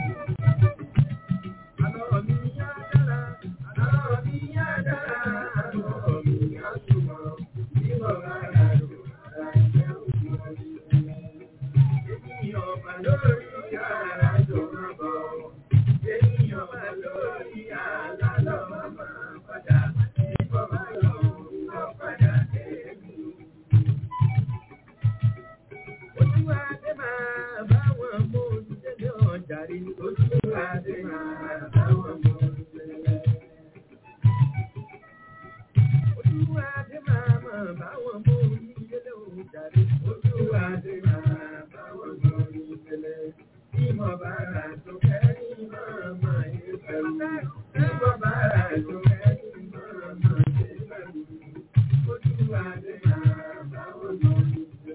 Àlọ́ mi yá dára, àlọ́ mi yá dára, àlọ́ mi yá súnmọ́. Ìmọ̀ alájọ rẹ̀ jẹ́ ògbórí ẹ̀rẹ́. Ènìyàn mà lórí àlájọ máa bọ̀. Ènìyàn mà lórí àlálọ́ máa padà. Ìbọn máa lọ wọ́n padà dé mi. Olúwadé máa bá wọn mú olùdílé ọjà rí. Olúwadé máa bá wọn mú olùdílé. Olúwadé máa máa bá wọn mú olùdílé ọjà rí. Olúwadé máa bá wọn mú olùdílé. Ìmọ̀ bàrà tó kẹ́rin máa máa yé pẹ̀lú. Ìmọ̀ bàrà tó kẹ́rin máa máa yé pẹ̀lú. Olúwadé máa bá wọn mú olùdílé.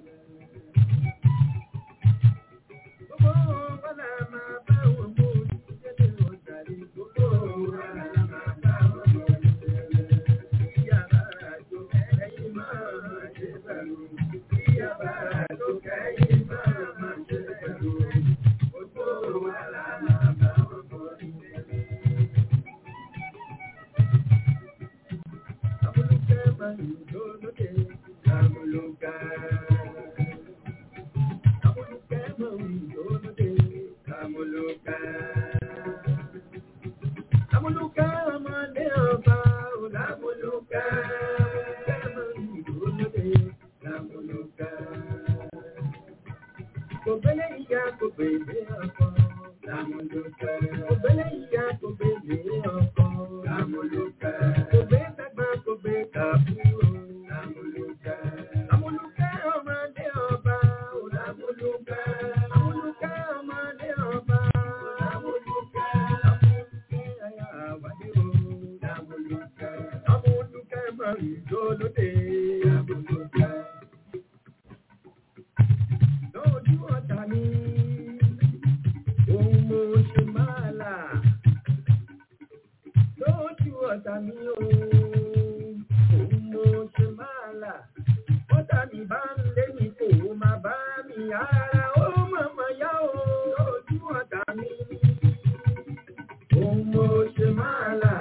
Gbogbo bọ́lá máa bá wọn mú olùdílé ọjà rí. Gbogbo bọ́lá máa bá wọn mú olùdílé. Ìyá bàrà tó kẹ́rin máa máa yé pẹ̀lú. Ìyá bàrà tó kẹ́rin máa máa yé pẹ̀lú. Gbogbo bọ́lá máa bá wọn mú olùdílé. Amúlùkẹ́ máa ń lò lóde. Amúlùkẹ́. Amúlùkẹ́ máa ń lò lóde. Amúlùkẹ́. Amúlùkẹ́ ọmọdé ọba ò lámúlùkẹ́. Amúlùkẹ́ máa ń lò lóde. Amúlùkẹ́. Kò gbélé ìyá kò gbélé ọkọ. Lámúlùkẹ́. Kò gbélé ìyá kò gbélé ọkọ. Lámúlùkẹ́. Kò gbé dàgbà kò gbé kàbúrò. Lámúlùkẹ́. Lámúlùkẹ́ ọmọdé ọba. Ò lámúlùkẹ́. Lámúlùkẹ́ ọmọdé ọba. Lámúlùkẹ́. Lámúlùkẹ́ ayá àwádé o. Lámúlùkẹ́. Lámúlùkẹ́ máa ń jó lóde. Lámúlùkẹ́. Lójú ọ̀tá mi, ohun mo ṣe máa là. Lójú ọ̀tá mi, ohun mo ṣe máa là. Ọ̀tá mi bá ń lé mi kò máa bá mi ara ó mọ̀mọ́ yá o. Lójú ọ̀tá mi, ohun mo ṣe máa là.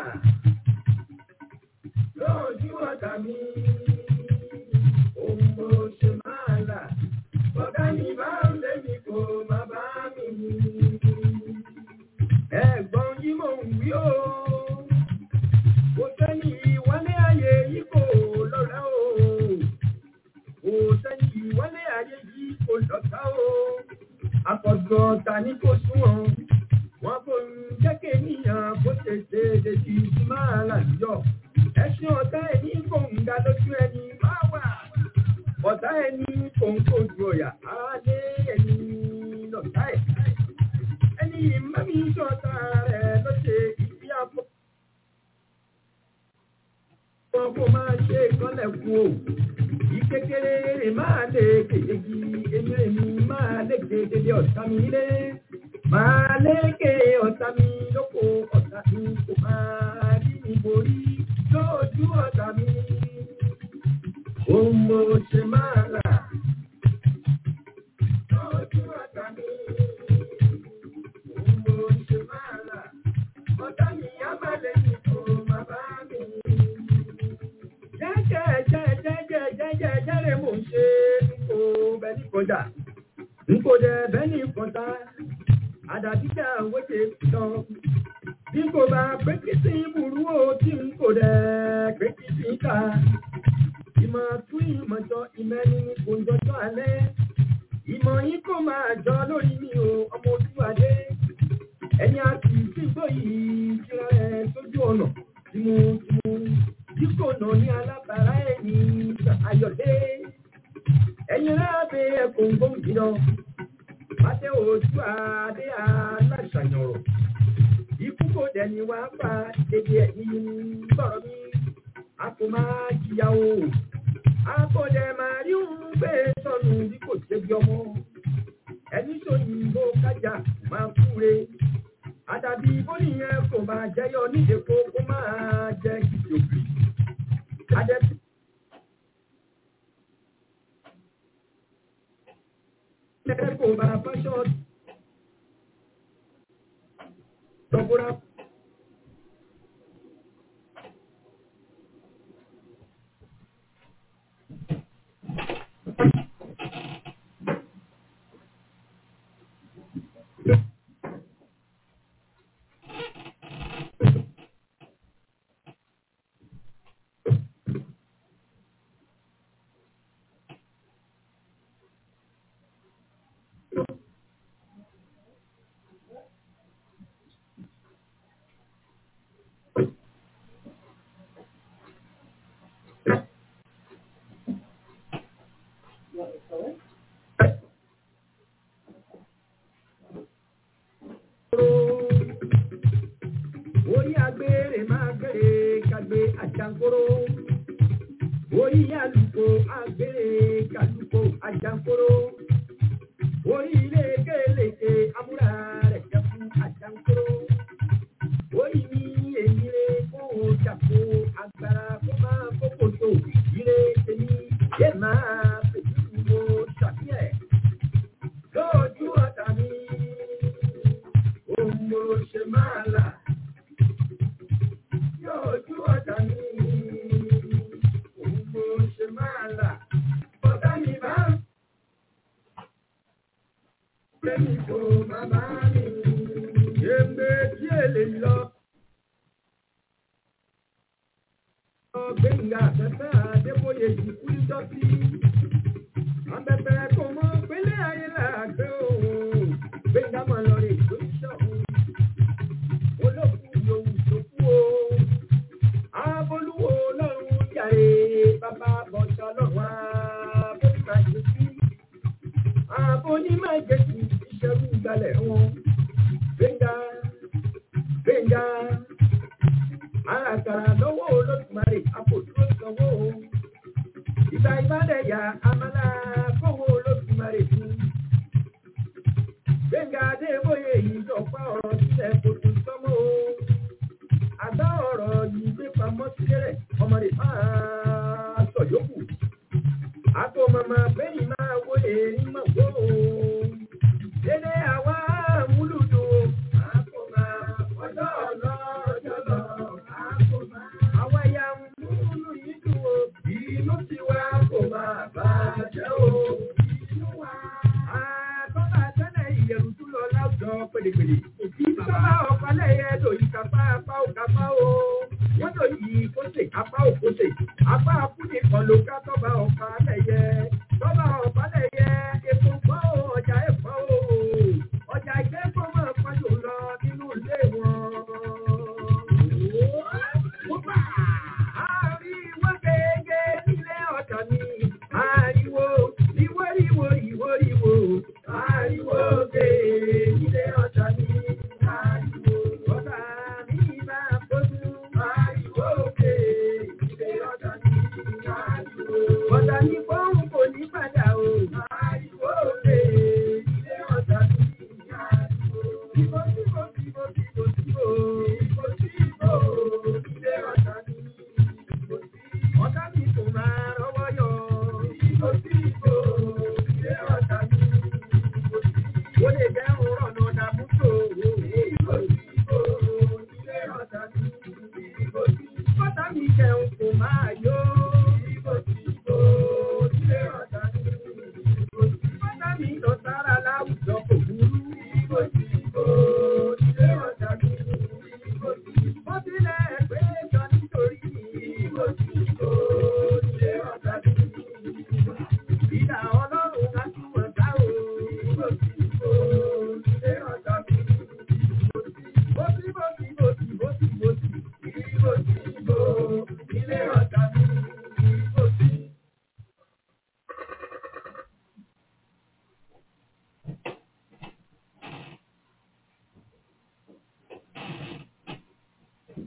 Lójú ọ̀tá mi, ohun mo ṣe máa là. Ọ̀gá mi bá ń lé mi kò máa bá mi. Ẹ̀gbọ́n yìí mò ń wí o. Kò sẹ́ni ìwálé ayé yìí kò lọ́la o. Kò sẹ́ni ìwálé ayé yìí kò lọ́ta o. Àkọ́jọ ta ni kò súnmọ́. Wọ́n kò ń jẹ́ kéèyàn bó ṣe ṣe kejì ti máa là yọ. Ẹṣin ọ̀tá ẹni kò ń ga lójú ẹni máa wà. Ọ̀tá ẹni kò ń kojú ọ̀yà alẹ́ ẹni lọ̀tá ẹ̀. Ẹni mẹ́mí ṣọ̀tá rẹ̀ ló ṣe ìdí àpò. Wọ́n kò máa ṣe ìkọ́lẹ̀kùn o. Ìkékeré máa lè kéjì, èmi èmi máa lè kéjì ọ̀tá mi lé. Máa lékè ọ̀tá mi lóko ọ̀tá mi kò máa rí mi borí lójú ọ̀tá mi. Ohun mo ṣe máa là lójú ọ̀tá mi. Ohun mo ṣe máa là ọ̀tá mi á má lẹ́yìn tó máa bá mi. Jẹ́jẹ́ jẹ́jẹ́ jẹ́jẹ́ jẹ́jẹ́ lè mò ń ṣe nǹkó bẹ́ẹ̀ ní kọjá. Nǹkó dẹ̀ bẹ́ẹ̀ ní kọjá àdàbíjà wéde lọ. Bí kò bá pé kí sí burú o tí n kò dẹ̀ pé kí sí ká. Ìmọ̀ tún ìmọ̀ jọ ìmẹ́ni ní kò ń jọjọ́ alẹ́. Ìmọ̀ yín kò máa jọ lórí mi o, ọmọ olúwadé. Ẹni a kì í sí gbó yìí jíra ẹ sójú ọ̀nà tìmùtìmù. Bí kò nà ní alábàárà ẹni ayọ̀dé. Ẹ̀yin lábẹ́ ẹ̀kọ́ ń gbóhùn lọ. Adé ojú adé aláṣàyàn ọ̀rọ̀. Ikú kò dẹni wá pa dédé ẹ̀yìn sọ̀rọ̀ mi. A kò máa jìyà o. A kò dẹ̀ máa rí òun gbé sọnù bí kò ṣe bí ọmọ. Ẹni sòyìnbó kájà máa kúre. Àdàbí bóníyẹn kò máa jẹyọ nídèkó kó máa jẹ kìtìòbì. Adẹ́sí. kò bá fáṣọ tọkura. Orí agbèrè máa gbèrè kàgbé àjàngóró. Orí àlùkò agbèrè kàlùkò àjàngóró. Orí ilé kélékè amúra rẹ̀ jẹ́ fún àjàngóró. Orí mi èmi rẹ̀ kó o jàpó agbára kó máa kókò tó ire tèmi yé máa fèjì mo ṣàfihàn. Lójú ọ̀tá mi, òun mo ṣe máa là lójú ọ̀tá mi. Òun mo ṣe máa là. Ọ̀tá mi bá ń lẹ́yìn tó bàbá mi. Ègbè tí èlé lọ. Gbẹ̀ngà afẹ́fẹ́ Adébóyè yìí kú ìjọ́sí. Afẹ́fẹ́ kò mọ pélé ayé làgbé o. Gbẹ̀ngà mọ̀ lọ rè tó ṣọ̀hún. Olókùn yòówù tó kú o. Abolúwo lọ́run jàre bàbá bọ̀ṣọ́ lọ́wọ́ abóní máa jẹ sí. Abóní máa jẹ sí ìṣẹ́rú gbalẹ̀ wọn. Gbẹ̀ngà Gbẹ̀ngà àràkàrà lọ́wọ́ olódùmarè àpòdúró sanwó. Ìgbà ìbádẹ́yà amálà kówó olódùmarè fún. Gbẹ̀ngà Adébóyè yìí jọ̀pá ọ̀rọ̀ sílẹ̀ kò tún sọ́mọ́ o àgbá ọ̀rọ̀ yìí gbé pamọ́ sílẹ̀ ọmọ rẹ̀ máa sọ yòókù. Àpò màmá bẹ́yìn máa wo èrí mọ̀ wó o. Dédé àwa múlùdù o. Àpò máa ọjọ́ ọ̀lọ́ ọjọ́ lọ. Àpò máa àwa ya múlù yìí dùn o. Inú ti wá kò máa bàjẹ́ o. Inú wa. Àtọ́lá tẹ́lẹ̀ ìyẹ̀rù tún lọ láwùjọ pèlèpèlè. Ìjọba ọ̀pálẹ̀ yẹ lòyìn kápá apá ò kápá o. Wọ́n lòyìn kóṣe apá ò kóṣe. Apá akúni kan ló ká tọ́ba ọ̀pálẹ̀ yẹ. Tọ́ba ọ̀pálẹ̀ yẹ epo gbọ́ o, ọjà ẹ̀fọ́ o. Ọjà ìgbẹ́kọ̀ máa pọ́njù lọ nínú ilé wọn.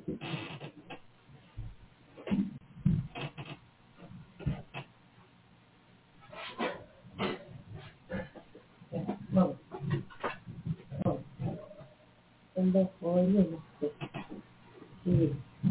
Vamos. Vamos. En vez de hoy, no sé. Sí.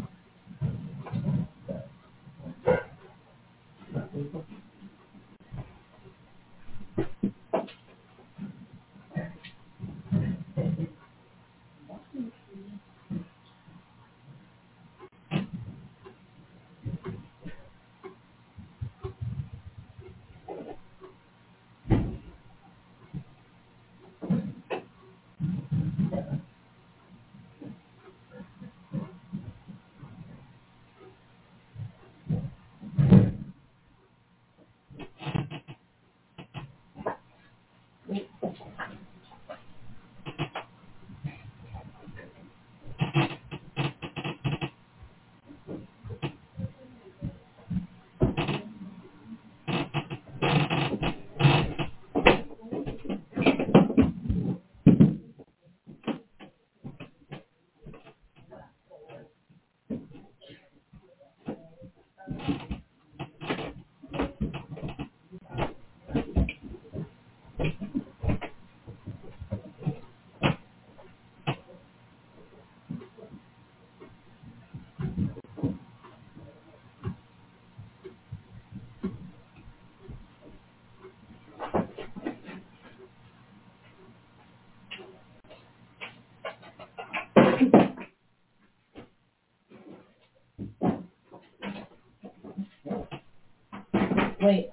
Wait.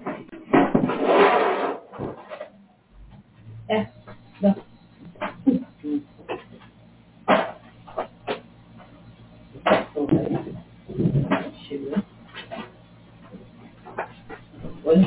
S. The. Well,